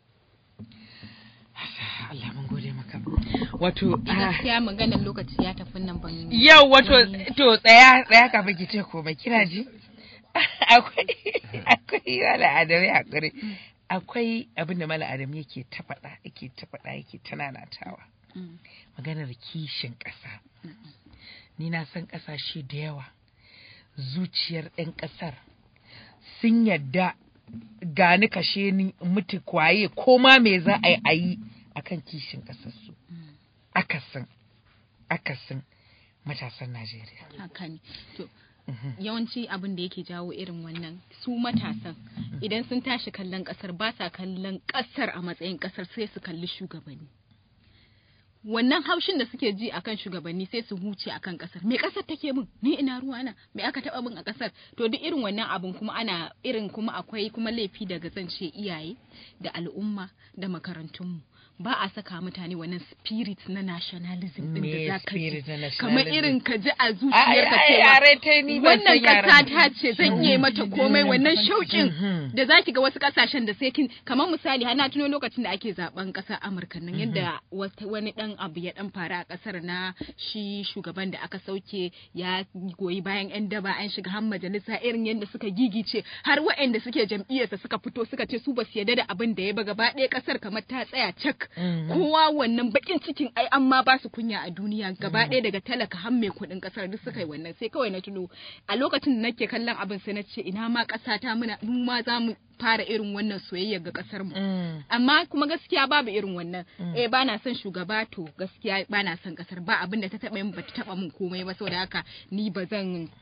Allah mun gode maka. Wato Ni ah, gaskiya maganar lokaci ya tafi nan ban Yau wato to tsaya tsaya kafin ki ce komai kina ji? akwai akwai wala adami hakuri. Akwai abin da mala adam yake ta faɗa yake ta faɗa yake ta nanatawa. Mm. Maganar kishin ƙasa. Ni na san ƙasashe da yawa zuciyar 'yan ƙasar sun yadda gani kashe ni mutu kwaye ko ma me za a yi a yi akan kishin ƙasarsu. Akasin akasin matasan Najeriya. haka ne to yawanci abin da yake jawo irin wannan su matasan idan sun tashi kallon kasar ba sa kallon kasar a matsayin kasar sai su kalli shugabanni wannan haushin da suke ji akan shugabanni sai su huce akan kasar me kasar take min ni ina ruwana me aka taba min a kasar to duk irin wannan abin kuma ana irin kuma akwai kuma laifi daga zance iyaye da al'umma da makarantunmu ba a saka mutane wannan spirit na nationalism din Me da za ka ji spirit na kamar nationalism? irin ka ji a Ai, zuciyarka ai, cewa yare ta ni ban wannan san yaren. ƙasa ta ce zan iya mata komai wannan shauƙin Mhm. da zaki ga wasu ƙasashen da sai kin kamar misali har na tuno lokacin da ake zaben ƙasar Amurka nan yadda wata- wani dan abu ya dan faru a ƙasar na shi shugaban da aka sauke ya goyi bayan yan daba an shiga har majalisa irin yadda suka gigice har waɗanda suke jam'iyyarsa suka fito suka ce su ba su yarda da abin da ya ba gaba ɗaya ƙasar kamar ta tsaya cak Mhm. kowa wannan bakin cikin ai an ma ba su kunya a duniya gaba ɗaya daga talaka har mai kuɗin ƙasar duk suka yi wannan sai kawai na tuno a lokacin da nake kallon abin sai na ce ina ma ƙasa ta muna mu ma za mu fara irin wannan soyayya ga ƙasar mu Mm. amma kuma gaskiya babu irin wannan eh ba na son shugaba to gaskiya ba na son ƙasar ba abin da ta taɓa min ba ta taɓa min komai ba saboda haka ni ba zan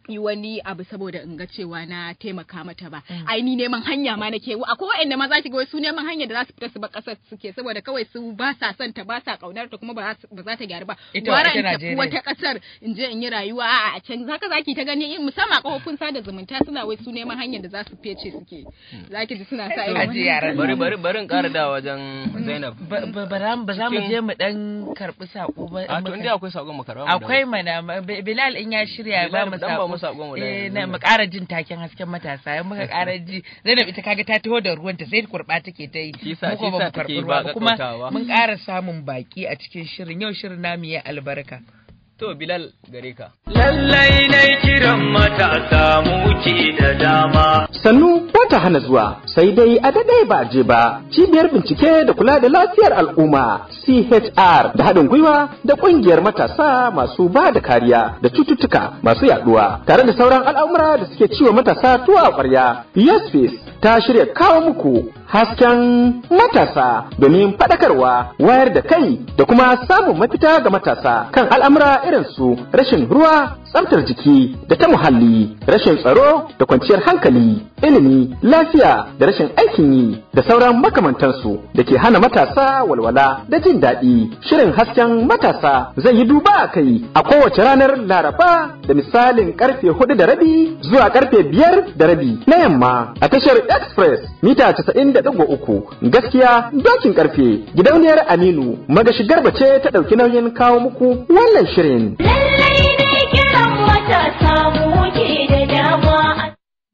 yi wani abu saboda in ga cewa na taimaka mata ba ai ni neman hanya ma nake akwai waɗanda ma za ki ga wai su neman hanya da za su fita su bar ƙasar suke saboda kawai su ba sa son ta ba sa kaunar ta kuma ba za su- ba za ta gyaru ba Ita gwara ita in tafi Najeriya. wata ƙasar in je in yi rayuwa a a can zaka zaki ta gani in musamman a kafofin sada zumunta suna wai su neman hanyar da za su fece suke zaki ji suna sa irin Aji wannan. yaran bari bari bari in ƙara da wajen Zainab ba ba- ba za mu- ba za mu Cikin- je mu dan karbi sako ba a in to muka- inda akwai sakon makarwa mu akwai mana ma- Bi- Bilal in ya shirya ya ba Bilal, mu dan ba mu sako sakon mu da eh yanzu na nan. mu ƙara jin taken hasken matasa in muka ƙara ji Zainab ita kaga ta taho da ruwanta sai kurba take ta yi Shi sa- mu ko shi ba sa mu karɓi take ruwa ba ba kuma kakkautawa. mun ƙara samun baki a cikin shirin yau shirin namu ya albarka to Bilal gare ka Lallai na kiran matasa muke da dama. sannu ba ta hana zuwa sai dai a daɗe ba je ba cibiyar bincike da kula da lafiyar al'umma chr da haɗin gwiwa da ƙungiyar matasa masu ba da kariya da cututtuka masu yaɗuwa tare da sauran al'amura da suke ciwo matasa tuwa a ƙwarya yasfis ta shirya kawo muku hasken matasa domin faɗakarwa wayar da kai da kuma samun mafita ga matasa kan al'amura irin su rashin ruwa tsaftar jiki da ta muhalli rashin tsaro da kwanciyar hankali ilimi lafiya da rashin aikin yi da sauran makamantansu da ke hana matasa walwala da jin daɗi shirin hasken matasa zai yi duba a kai a kowace ranar laraba da misalin karfe hudu da rabi zuwa karfe biyar da rabi na yamma a tashar express mita casa'in da ɗigo uku gaskiya dokin karfe gidauniyar aminu magashi garba ce ta ɗauki nauyin kawo muku wannan shirin Lallai ne kiran matasa muke da dama.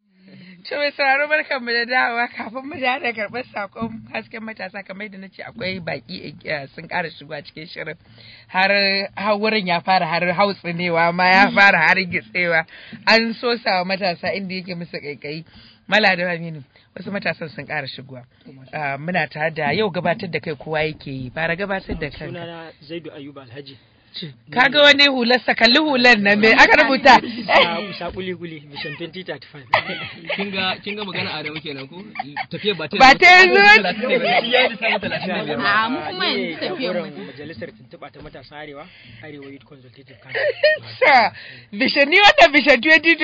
To mai sauraro barkan mu da dawowa kafin mu da karɓar sakon hasken matasa kamar da nace akwai baki eh, sun ƙara shigowa cikin shirin har har wurin ya fara har hautsinewa ma ya fara har gitsewa an so sawa matasa inda yake musu kaikayi mala da aminu wasu matasan sun ƙara shigowa Ah, muna tare da yau gabatar da kai kowa yake yi fara gabatar da kanka sunana zaidu ayuba alhaji kaga wani hularsa kalli hular nan me aka rubuta sa kuli kuli mission 2035 kin ga kin ga magana Adamu kenan ko tafiya ba ta Ba ta yanzu ba? shi ya yi lissafin 35 a mu kuma yanzu tafiyar mu jagoran majalisar tuntuɓa ta matasan arewa arewa youth consultative council sa bishan ni wannan bishan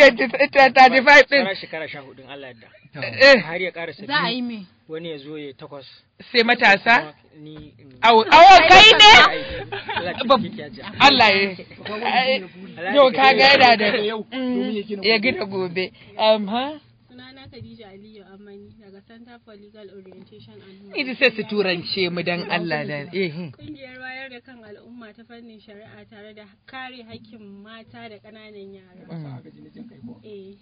2035 din tsara shekara sha hudun allah yadda Eh, har ya ƙara za a yi me wani ya zo ya takwas sai matasa kuma ni in- awo awo kai ne Allah ya Bab- taimake ki, Hajiya. Allah ya yau ka ga yana da Mm, ya gina gobe um, ha Sunana Khadija Aliyu Amani daga Center for Legal Orientation and ita sai su turance mu dan Allah da eh Kungiyar wayar da kan al'umma ta fannin shari'a tare da kare hakkin mata da ƙananan yara. Eh.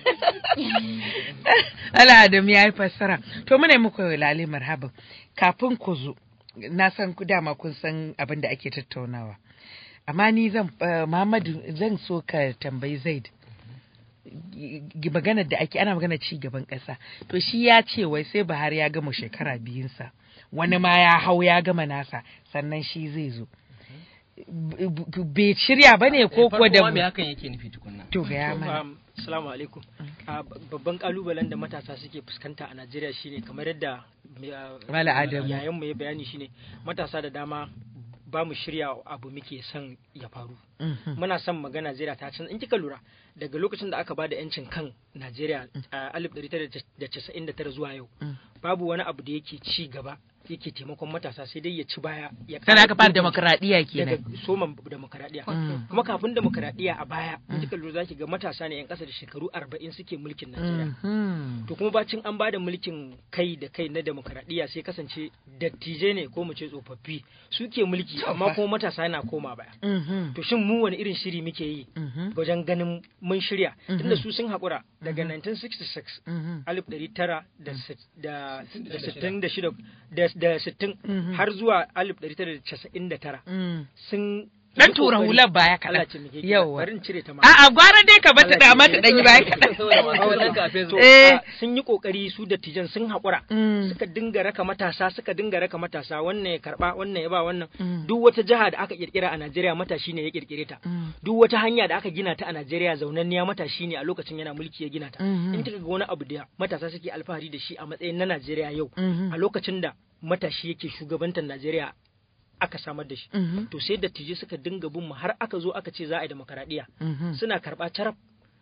Allah Adam ya yi fassara to muna yi muku lale marhaban kafin ku zo na san ku dama kun san abin da ake tattaunawa amma ni zan eh, Muhammadu zan so ka tambayi Zaid G- maganar da ake ana magana ci gaban ƙasa to shi ya ce wai sai Buhari ya gama shekara biyunsa wani ma ya hau ya gama nasa sannan shi zai zo B- b- bai shirya ba ne ko kuwa da Farko ma me hakan yake nufi tukunna to ga ya mana Um, Assalamu alaikum. Ah, b- Babban kalubalen da matasa suke fuskanta a Najeriya shine kamar yadda mai, ah, Mala Adamu. yayan mu ya bayani shine matasa da dama ba mu shirya abu muke son ya faru. Mhm. Muna son magana Najeriya ta canza in kika lura daga lokacin da aka bada yancin kan Najeriya a 1999 zuwa yau Mm. babu wani abu da yake ci gaba yake taimakon matasa sai dai ya ci baya ya Sannan aka fara gurgunta demokradiyya kenan. daga soma demokradiyya Mm. kuma kafin demokradiyya a baya in kika lura zaki ga matasa ne yan kasa da shekaru 40 suke mulkin Najeriya Mhm. to kuma bacin an bada mulkin kai da kai na demokradiyya sai kasance dattijai ne ko mu ce tsofaffi suke mulki amma kuma matasa yana koma baya Mhm. to shin mu wani irin shiri muke yi Mhm. wajen ganin mun shirya Mhm. tunda su sun haƙura daga 1966 Mhm. alif ɗari tara da sit- da da sittin da shida da da sittin Mhm. har zuwa alif ɗari tara da casa'in da tara Mm. sun Dan yi tura ƙoƙari. hular baya kaɗan. Allah ce muke Yawwa. bari in cire ta ma A'a gwara dai ka bata da mata ɗan yi baya To, kaɗan. a, Eh. sun yi kokari su dattijan sun haƙura Mm. suka dinga raka matasa suka dinga raka matasa wannan ya karba wannan ya ba wannan Mm. duk wata jiha da aka kirkira a Najeriya matashi ne ya kirkire ta Mm. duk wata hanya da aka gina ta a Najeriya zaunanniya matashi ne a lokacin yana mulki ya gina ta Mhm. in kika ga wani abu da matasa suke alfahari da shi a matsayin na Najeriya yau Mhm. a lokacin da matashi yake shugabantar Najeriya aka samar da shi Mhm. to sai dattijai suka dinga bin mu har aka zo aka ce za a yi demokaradiyya Mhm. suna karɓa carab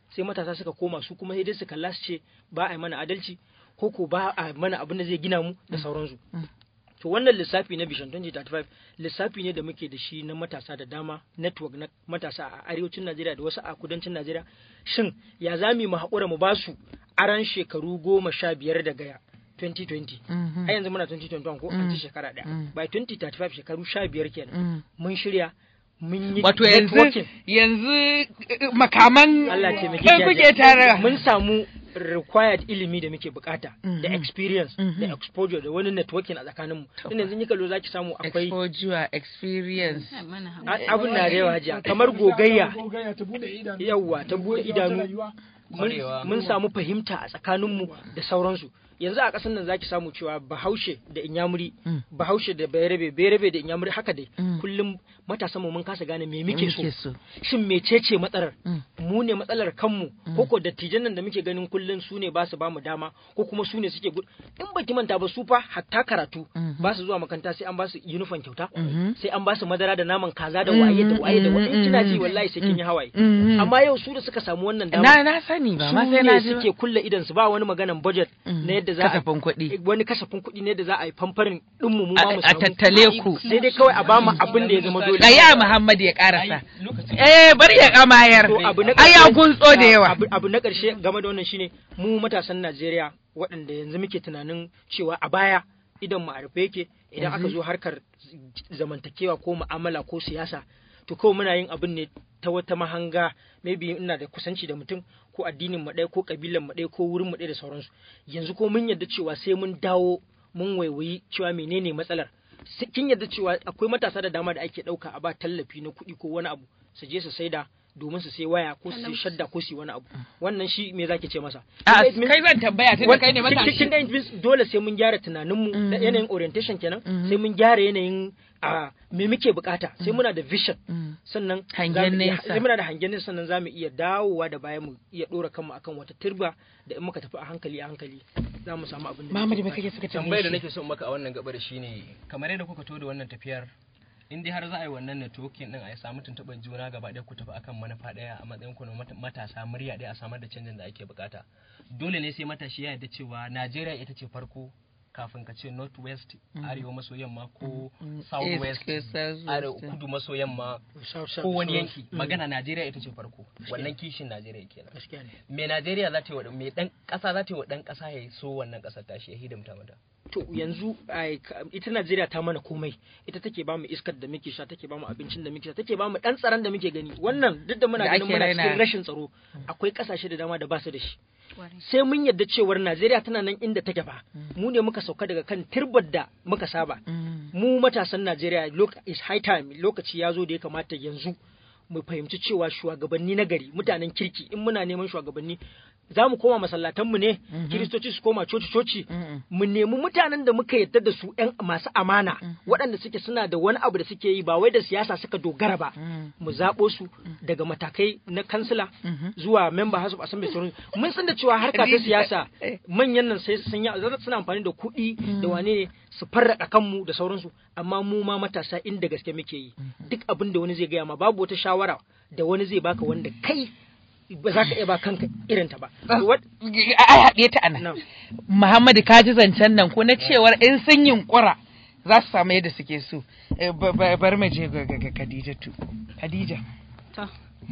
sai matasa suka koma su kuma sai dai su kalla su ce ba a yi mana adalci ko ko ba a mana abin da zai gina mu da sauransu to wannan lissafi na Vision 2035 lissafi ne da muke da shi na matasa da dama network na matasa a arewacin Najeriya da wasu a kudancin Najeriya shin ya za mu haƙura mu ba su aran shekaru goma sha biyar daga 2020 a yanzu muna 2021 ko an ci shekara ɗaya by 2035 shekaru sha biyar kenan mun shirya mun yi Wato yanzu networking. yanzu eh, makaman Allah ce muke ɗan kuke tare. mun samu required ilimi da muke bukata da experience da exposure da wani networking a tsakaninmu tun yanzu yi kallo zaki samu akwai exposure experience a- abun na da yawa hajiya kamar gogayya gogayya ta bude idanu yawwa ta bude idanu rayuwa. mun mun samu fahimta a tsakaninmu da sauransu yanzu a ƙasar nan zaki samu cewa bahaushe da inyamuri bahaushe da bayarabe bayarabe da inyamuri haka dai kullum matasan mu mun kasa gane me muke so shin mecece matsalar mu ne matsalar kanmu ko ko dattijan nan da muke ganin kullum su ne ba su ba mu dama ko kuma su ne suke gud in baki manta ba su fa hatta karatu ba su zuwa makaranta sai an ba su uniform kyauta sai an ba su madara da naman kaza da waye da waye da waye in kina ji wallahi sai kin yi hawaye amma yau su da suka samu wannan dama na na sani ba ma sai na ji su ne suke kulle idan su ba wani maganan budget na yadda za a kasafin kuɗi wani kasafin kuɗi ne da za a yi famfarin ɗinmu mu ma mu a samu tattale ku sai dai kawai a ba mu abin da ya zama dole Gaya Muhammad ya karasa. Eh bari ya kamayar. To, abu na Ai ya ƙarshe- gunso da yawa. abu, abu na ƙarshe game da wannan shine mu matasan Najeriya waɗanda yanzu muke tunanin cewa a baya idan mu a rufe yake idan aka zo harkar zamantakewa ko mu'amala ko siyasa to kawai muna yin abin ne ta wata mahanga maybe ina da kusanci da mutum ko addinin mu ɗaya ko kabilan mu ɗaya ko wurin mu ɗaya da sauransu yanzu ko mun yarda cewa sai mun dawo mun waiwayi cewa menene matsalar Sai- kin yarda cewa akwai matasa da dama da ake ɗauka a ba tallafi na kuɗi ko wani abu su je su saida domin su sai waya ko su sai shadda ko su yi wani abu wannan shi me zaki ce masa A Kin ga it means- kai zan tambaya tun da kai ne Kin- kin- matashi. kin ga it means dole sai mun gyara tunaninmu da yanayin orientation kenan sai mun gyara yanayin a me muke bukata sai muna da vision sannan Hangen za mu iya- nesa. sai muna da hangen nesa sannan za mu iya dawowa da baya mu iya dora kanmu akan wata turba da in muka tafi a hankali a hankali za mu samu abin da Muhammad muke me kake bukata. suka tambayar da nake so in maka a wannan gabar shine kamar yadda kuka to da wannan tafiyar in dai har za a yi wannan networking din a yi samu tuntuɓar juna gaba ɗaya ku tafi akan manufa ɗaya a matsayin ku na mat- matasa murya ɗaya a samar da canjin da ake bukata dole ne sai matashi ya yarda cewa Najeriya ita ce farko kafin ka ce north west arewa maso yamma ko south west East, south west. arewa kudu maso yamma South- south- ko wani south. yanki magana Najeriya ita ce farko wannan kishin Najeriya kenan gaskiya ne me Najeriya za ta yi wa me dan ƙasa za ta yi wa dan ƙasa ya so wannan ƙasar tashi ya hidimta mata to yanzu ai, ka- ita Najeriya ta mana komai ita take ba mu iskar da muke sha take ba mu abincin da muke sha take ba mu dan tsaron da muke gani wannan duk da muna Da ganin ake muna raina. cikin rashin tsaro akwai kasashe da dama da ba su da shi sai mun yarda cewar Najeriya tana nan inda take ba mu ne muka sauka daga kan turbar da muka saba mu matasan Najeriya look is high time lokaci ya zo da ya kamata yanzu mu fahimci cewa shugabanni na gari mutanen kirki in muna neman shugabanni za mu koma masallatanmu ne kiristoci su koma coci-coci mu nemi mutanen da muka yarda da su yan masu amana waɗanda suke suna da wani abu da suke yi ba wai da siyasa suka dogara ba mu zaɓo su daga matakai na kansila zuwa member house of assembly sauran mun san da cewa harka ta siyasa manyan nan sai sun yi suna amfani da kuɗi da wane ne su farraka kanmu da sauransu amma mu ma matasa inda gaske muke yi duk abin da wani zai gaya ma babu wata shawara da wani zai baka wanda kai ba za ka iya ba kanka irin ta ba What- ai haɗe ta anan Muhammadu ka ji zancen nan ko na cewar in sun yunkura za su samu yadda suke so Eh, ba- ba- bari mu je ga ga- ga Khadijatu Khadija To.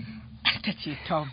ta ce Tom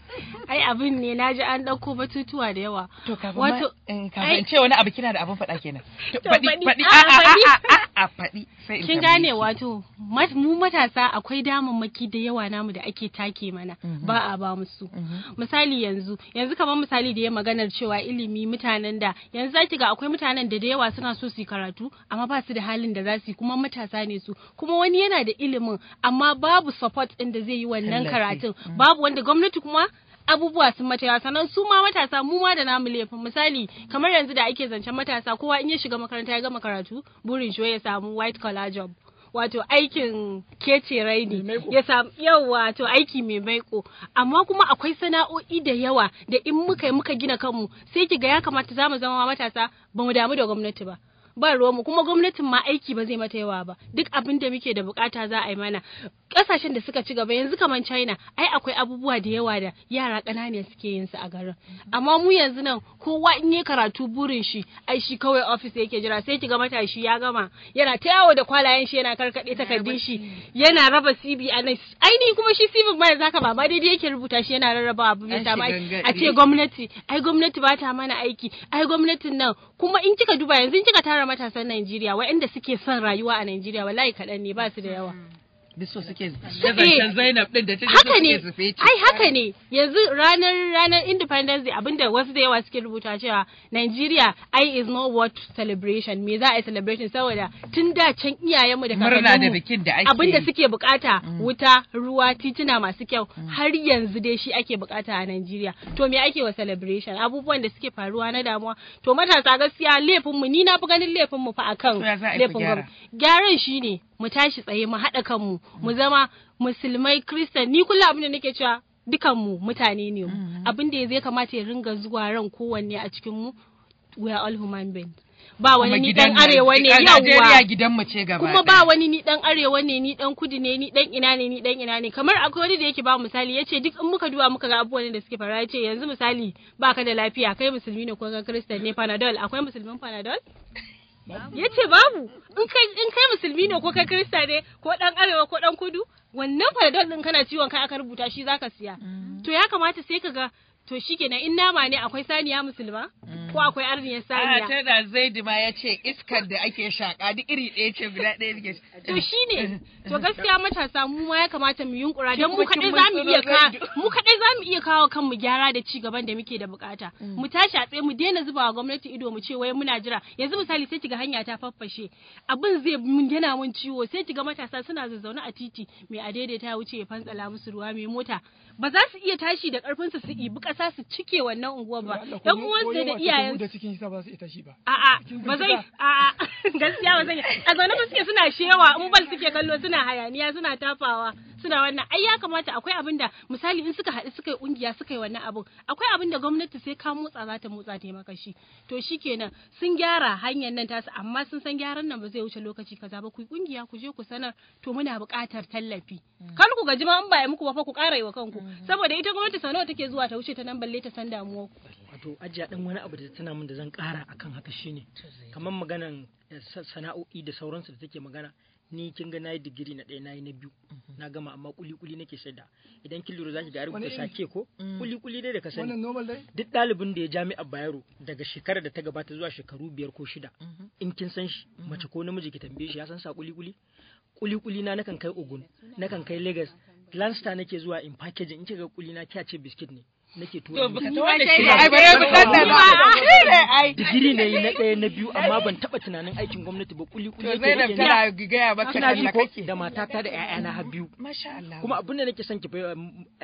ai abin ne na ji an ɗauko batutuwa da yawa to kafin wato ma- eh, ai- kafin ce wani abu kina da abin faɗa kenan To, To, faɗi faɗi. faɗi A'a, a a faɗi. a a a faɗi sai in kin tambaye gane ki. wato mat- mu matasa akwai damammaki da yawa namu da ake take mana ba a ba musu misali yanzu yanzu kamar misali da ya maganar cewa ilimi mutanen da yanzu zaki ga akwai mutanen da da yawa suna so su yi karatu amma ba su da halin da za su yi kuma matasa ne su kuma wani yana da ilimin amma babu support din da zai yi wannan Tallafi. karatun babu wanda gwamnati kuma abubuwa sun mata yawa sannan su ma matasa mu ma da namu laifin misali kamar yanzu da ake zancen matasa kowa in ya shiga makaranta ya gama karatu burin shi wai ya samu white collar job wato aikin kece raini ya samu yau wato aiki mai maiko amma kuma akwai sana'o'i da yawa da in muka yi muka gina kanmu sai ki ga ya kamata za mu zama matasa ba mu damu da gwamnati ba ba ruwanmu kuma gwamnatin ma aiki ba zai mata yawa ba duk abin da muke da bukata za a yi mana kasashen da suka ci gaba yanzu kamar China ai akwai abubuwa da yawa da yara ƙanana suke yin su a garin amma mu yanzu nan kowa in yi karatu burin shi ai shi kawai office yake jira sai kiga matashi ya gama yana ta yawo da kwalayen shi yana karkade takardun shi yana raba CV a nan ainihi kuma shi CV ma yanzu haka ba ma daidai yake rubuta shi yana rarraba abu mai An sama shiga a ce gwamnati ai gwamnati ba ta mana aiki ai gwamnatin nan kuma in kika duba yanzu in kika tara matasan Najeriya waɗanda suke son rayuwa a Najeriya wallahi kaɗan ne ba su da yawa duk so suke Eh, zancen Zainab din da ta haka ne suke su fece. ai haka ne yanzu ranar ranar independence day abinda wasu da yawa suke rubuta cewa Nigeria ai is not worth celebration me za a yi celebration saboda tun da can iyayenmu da Murna da kakanninmu bikin da ake abinda yi. suke bukata wuta ruwa tituna masu kyau har yanzu dai shi ake bukata a Nigeria to me ake wa celebration abubuwan da suke faruwa na damuwa to matasa gaskiya laifinmu ni na fi ganin laifinmu fa akan To ya za a yi ku laifin gyara? gwamnati gyaran shine mu tashi tsaye mu haɗa kanmu mu zama musulmai kristan ni kullum abin da nake cewa dukanmu mutane ne mu abin da zai kamata ya ringa zuwa ran kowanne a cikin mu we are all human beings ba wani Kuma ni gidan dan arewa ne Najeriya- Najeriya yawwa gidan mu ce gaba kuma ɗaya. ba wani ni dan arewa ne ni dan kudu ne ni dan ina ne ni dan ina ne kamar akwai wani da yake ba misali yace duk in muka duba muka ga abubuwan da suke faruwa yace yanzu misali baka da lafiya kai musulmi ne ko ga kristan ne panadol akwai musulmin panadol ya ce babu in kai in kai musulmi ne ko kai kirista ne ko dan arewa ko dan kudu wannan panadol din kana ciwon kai aka rubuta shi zaka siya to ya kamata sai ka ga to shikenan in nama ne akwai saniya musulma ko akwai arniyar A saniya tana Zaidi ma ya ce iskar da ake shaka duk iri ɗaya ce guda ɗaya suke. to shine to gaskiya matasa mu ma ya kamata mu yunkura Kin don mu fi kin kadai mun zamu iya tsoro ka Zaidu. mu kadai zamu iya kawo kanmu gyara da ci gaban da muke da bukata mu tashi a tsaye mu daina zuba wa gwamnati ido mu ce wai muna jira yanzu misali sai kiga hanya ta faffashe abin zai mun yana mun ciwo sai kiga matasa suna zazzaune a titi mai a daidaita ya wuce ya fantsala musu ruwa mai mota ba za su iya tashi da karfin su su ibi kasa su cike wannan unguwar ba yan uwansu da iyayen da cikin hisa ba su ita shi ba A'a, ba zai, a'a, gaskiya ba zai. A zaune ba suke suna shewa, in bal suke kallo suna hayaniya, suna tafawa, suna wannan. Ai ya kamata akwai abin da misali in suka haɗu suka yi ƙungiya suka yi wannan abin. Akwai abin da gwamnati sai ka motsa za ta motsa ta yi maka shi. To shikenan sun gyara hanyar nan tasu amma sun san gyaran nan ba zai wuce lokaci kaza ba ku yi ƙungiya ku je ku sanar to muna buƙatar tallafi. Kar ku gaji ma in ba yi muku ba fa ku ƙara yi wa kanku. Saboda ita gwamnati sau nawa take zuwa ta wuce ta nan balle ta san damuwar ku. wato ajiya dan wani abu da tana min da zan kara akan haka shine kamar maganan eh, sa- sana'o'i da sauransu da take magana ni kin ga nayi digiri na ɗaya nayi na biyu na gama amma kuli kuli nake shaida idan kin lura zaki ga a rubuta Wani iri? sake ko kuli kuli dai da ka sani wannan normal dai duk ɗalibin da ya jami'a Bayero daga shekarar da ta gabata zuwa shekaru biyar ko shida in kin san shi mace ko namiji ki tambaye shi ya san sa kuli kuli kuli kuli na nakan kai Ogun nakan kai Lagos Landstar nake zuwa in packaging in kika ga kuli na kya ce biskit ne nake tura To miki. baka ta wanda shi ai bare ku dandana. Shi ne ai. digiri ne na ɗaya na biyu amma ban taɓa tunanin aikin gwamnati ba kuli kuli To Zainab tana gaya maka kina ji talla ko kake. da matata da ƴaƴana har biyu Masha Allah. kuma abin da nake son ki fahimta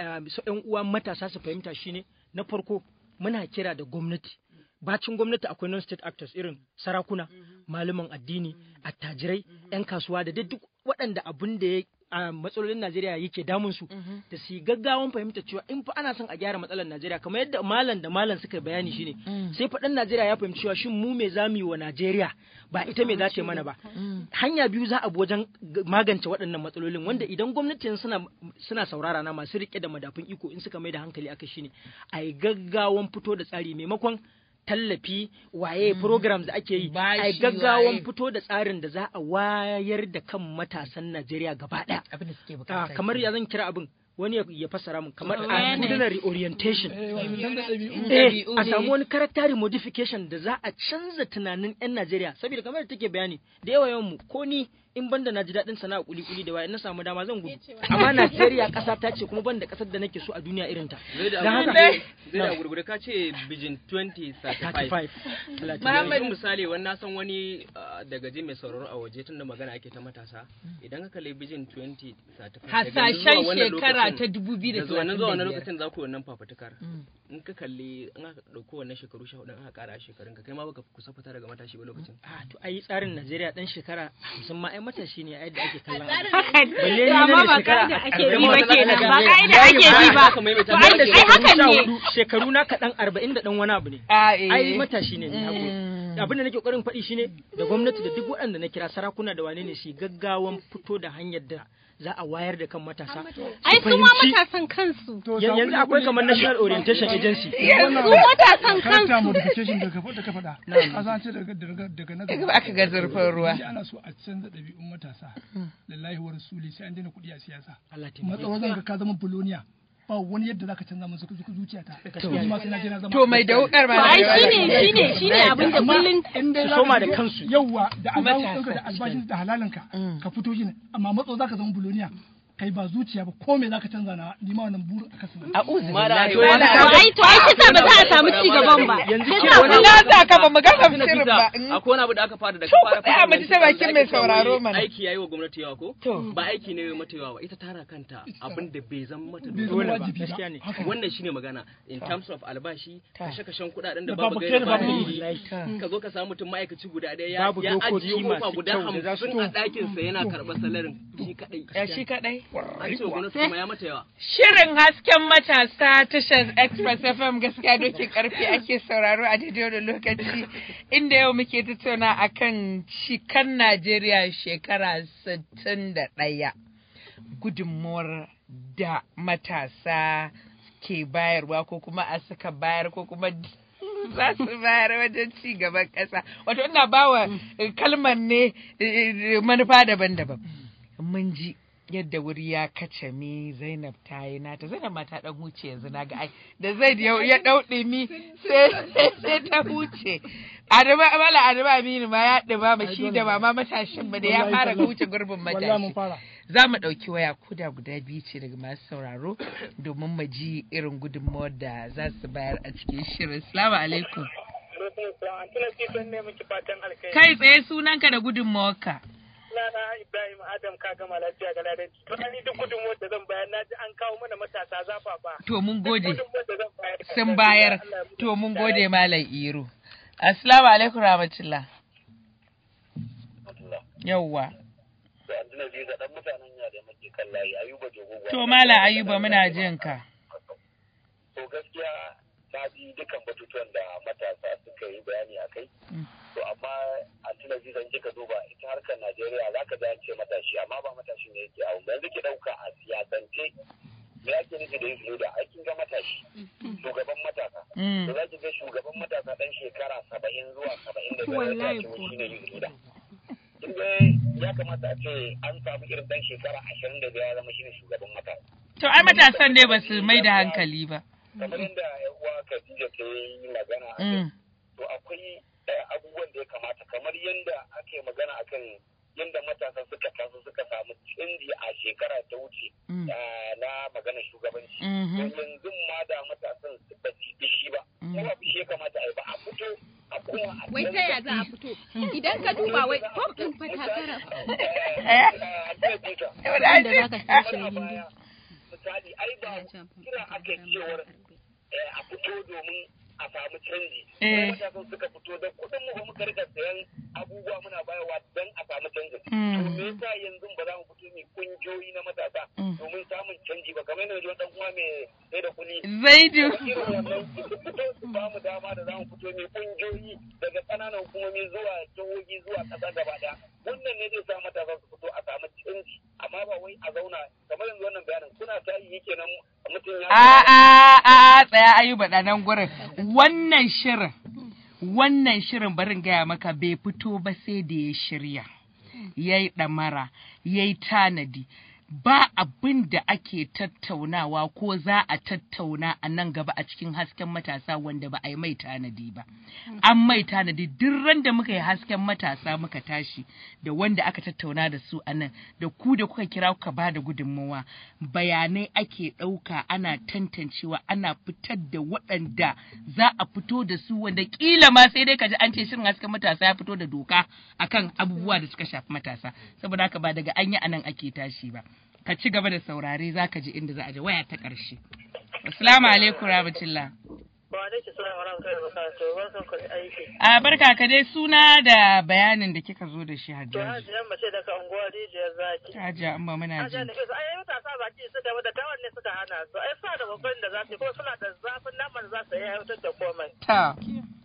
ƴan uwa matasa su fahimta shine na farko muna kira da gwamnati bacin gwamnati akwai non state actors irin sarakuna malaman addini attajirai yan kasuwa da dai duk waɗanda abin da ya a matsalolin Najeriya yake damun su da su yi gaggawan fahimta cewa in fa ana son a gyara matsalar Najeriya kamar yadda malam da malam suka bayani shine sai faɗan Najeriya ya fahimci cewa shin mu me zamu yi wa Najeriya ba ita me za ta yi mana ba hanya biyu za a bi wajen g- magance waɗannan matsalolin wanda idan gwamnatin suna suna saurara na masu rike da madafun iko in suka mai da hankali aka shine a yi gaggawan fito da tsari maimakon tallafi waye programs da ake yi a yi Bashi, gaggawan waye. fito da tsarin da za a wayar da kan matasan Najeriya gaba ɗaya Abin da suke Ah, bukata. kamar ya zan kira abin wani ya- ya fassara min kamar Awareness. culinary orientation eh wato canza ɗabi'u eh ɗabi'u a ne. samu wani character modification da za a canza tunanin 'yan Najeriya saboda kamar da take bayani da yawa yawan mu ko ni in banda na ji daɗin sana'a kuli kuli da waya na samu dama zan gudu amma Najeriya ƙasa ta ce kuma banda ƙasar da nake so a duniya irin ta zai da Dan haka- zai da gurgurde ka ce bijin 2035 35 yanzu misali wani na san wani uh, daga ji mai sauraro a waje tun da magana ake ta matasa idan ka kalli bijin 2035 Hasashen shekara ta dubu biyu da da zuwa nan zuwa wannan talatin da biyar. lokacin za ku yi wannan fafutukar in ka kalli in aka ɗauko wannan shekaru sha hudu in aka ƙara shekarun ka kai ma baka kusa fita daga matashi ba lokacin a to ai tsarin Najeriya dan shekara 50 ma ai matashi ne a yadda ake kallon abu. Haka ne. Balle ni To na amma mai ba shekara ka'ida ake arba'in bi ba wata zaka kenan ga ba zai- ka'ida yayi ake ba, bi ba. haka maimaita. To Banda ai ai shekaru hakan sha ne. hudu, shekaru na kaɗan arba'in da ɗan wani abu ne Ah, eh. ai matashi ne ni haƙuri Mm. abin da nake kokarin faɗi shine da gwamnati da duk waɗanda na kira sarakuna da wane ne su gaggawan fito da hanyar da za a wayar da kan matasa ai su ma matasan kansu Yan- yanzu akwai kamar national orientation agency Yanzu matasan Character kansu. modification da ka da ka faɗa a san ce daga daga daga na Daga aka ga zurfin ruwa. Shi ana so a canza ɗabi'un matasa lillahi wa rasuli sai an daina kuɗi a siyasa Allah taimake. matsawa zan ga ka zama buloniya ba wani yadda zaka canza musu zuciyata To. Ni ma sai na je na zama To mai da wukar ma To da ai yawa shine da- shine shine abin da Amma kullun in dai su za soma ka da fito- kansu. yawwa da albashin Matasa. ɗinka da albashin da halalinka ka fito shi ne amma matso zaka zama buloniya kai ba zuciya ba ko me zaka canza na ni ma wannan burin aka sanar A'udhu Mala, billahi to wa yana- la- to ai to ai kisa ba za a samu ci gaban ba yanzu Kisa kira wani ba- Na sa ka ba mu gama Tuna shirin fita, ba. akwai wani abu da aka fara da To, ka fara ku tsaya mu ji ta bakin mai sauraro mana. aiki yayi wa gwamnati yawa ko To. ba aiki ne mata yawa ba ita tara kanta abin da bai zama mata bai dole zama ba wajibi gaskiya ne. ba haka wannan shine magana in terms of albashi Ta. kashe-kashen kudaden da Da babu babu gaira kai da babu babu dalili Ta. ka zo ka samu mutum ma'aikaci guda ɗaya ya Babu ya dokoki ajiye kofa masu guda kyau da za su- hamsin a ɗakinsa yana karɓar salarin shi kaɗai Ya shi kaɗai. an ce wa gwamnati kuma ya mata yawa Shirin hasken matasa tashar Express FM gaskiya dokin karfi ake sauraro a daidai wani lokaci inda yau muke tattauna akan cikan Najeriya shekara 61 gudunmuwar da matasa ke bayarwa ko kuma a suka bayar ko kuma za su bayar wajen ci gaban ƙasa wato ina bawa eh, kalmar ne eh, manufa daban-daban mun ji yadda wuri ya kace mi Zainab ta yi nata Zainab ma ta dan huce yanzu na ga ai da Zaid ya ya dau mi sai sai ta huce Adama mala Adama Aminu ma ya dima ma shi da mama matashin ba da ya fara huce gurbin wallahi mun matashi fara za mu ɗauki waya kuda guda biyu ce daga masu sauraro domin mu ji irin gudunmawar da za su bayar a cikin shirin. Salamu alaikum. Kai tsaye sunanka da gudunmawarka. Sunana Ibrahim Adam ka gama lafiya ga ladan. To ni duk gudunmuwar da zan bayar na ji an kawo mana matasa zafafa. To mun gode. Gudunmuwar da zan bayar. Sun bayar. To mun gode Malam Iro. Assalamu alaikum rahmatullah. Yawwa. To Malam Ayuba muna jin ka. To gaskiya na ji dukan batutuwan da matasa suka yi bayani a kai. To amma a tuna ji zan kika duba ita harkar Najeriya za ka ce matashi amma ba matashi ne yake abu. Yanzu ki ɗauka a siyasance me ake nufi da yin leader aikin ga matashi shugaban matasa. Mm. To za ki ga shugaban matasa ɗan shekara saba'in zuwa saba'in da biyar Wallahi da ko. shi ne yin leader. Kin ga ya kamata a ce an samu irin ɗan shekara ashirin da biyar ya zama shi ne shugaban matasa. To ai matasan ne ba su mai da hankali ba. kamar yadda yan uwa Khadija ta yi magana a kai Mm. to akwai eh, abubuwan da ya kamata kamar yadda ake magana akan yadda matasa suka taso suka samu canji a shekara ta wuce Mm. eh, na magana shugabanci Mhm. to yanzu ma da matasan su ba su bi shi ba Mm. ko ba shi ya kamata a yi ba a fito a kuma a Wai ta ya za a fito? Idan ka duba wai fom ɗin fa takara. Wanda za ka tashi da gindi. misali ai ba kira ake cewar eh, a fito domin a samu canji. Eh. Matasan suka fito da kuɗin mu ba muka rika sayan abubuwa muna bayarwa don a samu canji. Mm. To me yasa yanzu ba za mu fito mai kungiyoyi na matasa Mm. domin samun canji ba kamar yadda wani dan uwa mai sai da kuli. Zaidu. Irin wannan su fito su ba mu dama da za mu fito mai kungiyoyi daga ƙananan hukumomi zuwa jihohi zuwa ƙasa gaba ɗaya. Wannan ne zai sa matasa su fito a samu canji amma ba wai a zauna kamar yanzu wannan bayanin kuna ta yi kenan mutum ya A a a tsaya ayuba da nan gurin. Wannan shirin, wannan shirin barin gaya maka bai fito ba sai da ya shirya. Ya yi ɗamara, ya yi tanadi. Ba abin da ake tattaunawa ko za a tattauna a nan gaba a cikin hasken matasa wanda ba a yi mai tanadi ba. An mai tanadi duk ran da muka yi hasken matasa muka tashi da wanda aka tattauna da su a nan da ku da kuka kira kuka ba da gudunmawa bayanai ake ɗauka ana tantancewa ana fitar da waɗanda za a fito da su wanda ƙila ma sai dai kaji an ce shirin hasken matasa ya fito da doka akan abubuwa da suka shafi matasa saboda haka ba daga an yi anan ake tashi ba ka ci gaba da saurare za ka ji inda za a je waya ta ƙarshe assalamu alaikum rahmatullah Ba da ke suna mara kai ba to barkan ku da aiki. a barka ka dai suna da bayanin da kika zo da shi To hajjaji hajiyan mace daga unguwar rijiyar zaki. hajiya amma muna Hajiya jin da kisa ai matasa baki suka da tawar ne suka hana su ai suna da babban da za su yi ko suna da zafin naman za su yi aiwatar da komai. ta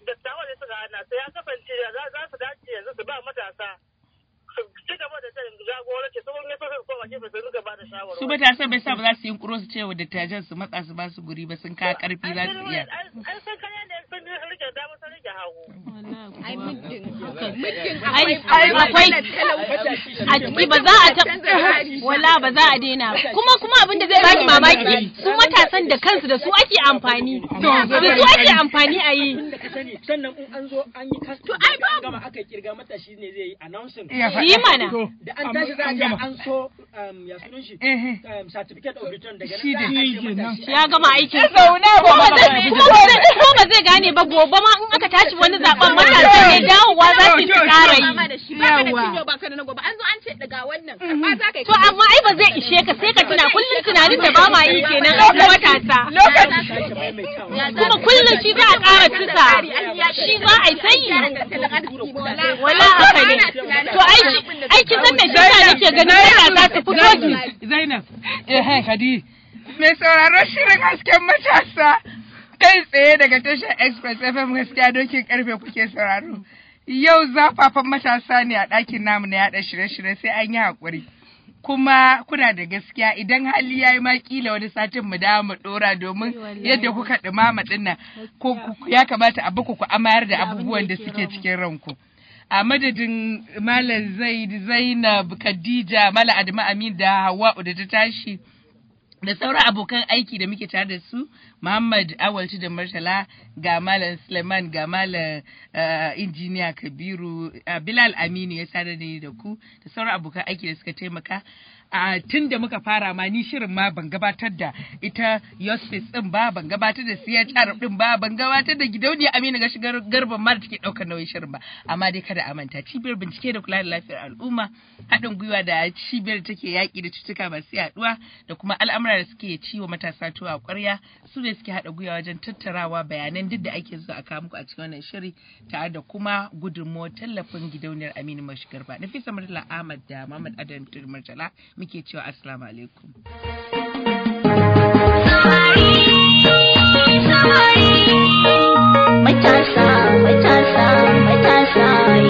dattawan da suka hana sai ya kasance za za su dace yanzu su ba matasa su ci gaba da jan jagoranci su wani so su koma gefe su rinka ba da shawarwari. su matasan bai sa ba za su yi kuro su ce wa dattajan su matsa su ba su guri ba sun kawo karfi za su iya An san kaya ne sun rike dama sun rike hagu. ai muddin ai akwai a ciki ba za a ta wala ba za a daina ba. kuma kuma abin da zai baki mamaki su matasan da kansu da su ake amfani da su ake amfani a yi Tun da ka sani sannan in an zo an yi kas to ai ba gama aka kirga mata shi ne zai yi announcing Iya faɗa. Yi mana. da an tashi za a je an so um, ya sunan shi um, certificate of return daga nan za a ajiye mata shi ya gama aikin Ya zauna ba kuma ba zai ba. kuma ba zai kuma ba zai gane ba gobe ma in aka tashi wani zaben matasa ne dawowa za su yi su ƙara yi Mama da shi ba ka da cinyo ba ka da na gobe an zo an ce daga wannan karɓa za ka yi to amma ai ba zai ishe ka sai ka tuna kullum tunanin da ba ma yi kenan a matasa kuma kullum shi za a ƙara tusa shi za a yi sanyi wala haka ne to ai shi ai kin san me shi yasa nake ganin matasa su fito su Zainab, eh Hadi, mai sauraro shirin hasken matasa kai tsaye daga tashar Express FM gaskiya dokin karfe kuke sauraro. Yau zafafan matasa ne a ɗakin namu na yaɗa shirye-shirye sai an yi haƙuri. Kuma kuna da gaskiya idan hali ya yi ma kila wani satin mu dawo mu ɗora domin yadda kuka ɗumama ɗin nan ko ku- ya kamata a baku ku amayar da abubuwan da suke cikin ranku. a madadin Malam Zaid Zainab Khadija Malam Adamu Amin da Hawwa'u da ta tashi da sauran abokan aiki da muke tare da su Muhammad Awalci da Murtala ga Malam Suleiman ga Malam eh, injiniya Kabiru eh, Bilal Aminu ya sadar da ni da ku da sauran abokan aiki da suka taimaka a tun da muka fara ma ni shirin ma ban gabatar da ita Yosfis din ba ban gabatar da CHR din ba ban gabatar da gidauniya Aminu ga shigar garban ma da take daukar nauyin shirin ba amma dai kada a manta cibiyar bincike da kula da lafiyar al'umma haɗin gwiwa da cibiyar da take yaƙi da cutuka masu yaduwa da kuma al'amura da suke ciwo matasa tuwa a ƙwarya su ne suke haɗa gwiwa wajen tattarawa bayanan duk da ake so a kawo muku a cikin wannan shiri tare da kuma gudunmuwar tallafin gidauniyar Aminu Mashigar ba Nafisa Murtala Ahmad da Muhammad Adam Murtala muke cewa assalamu alaikum.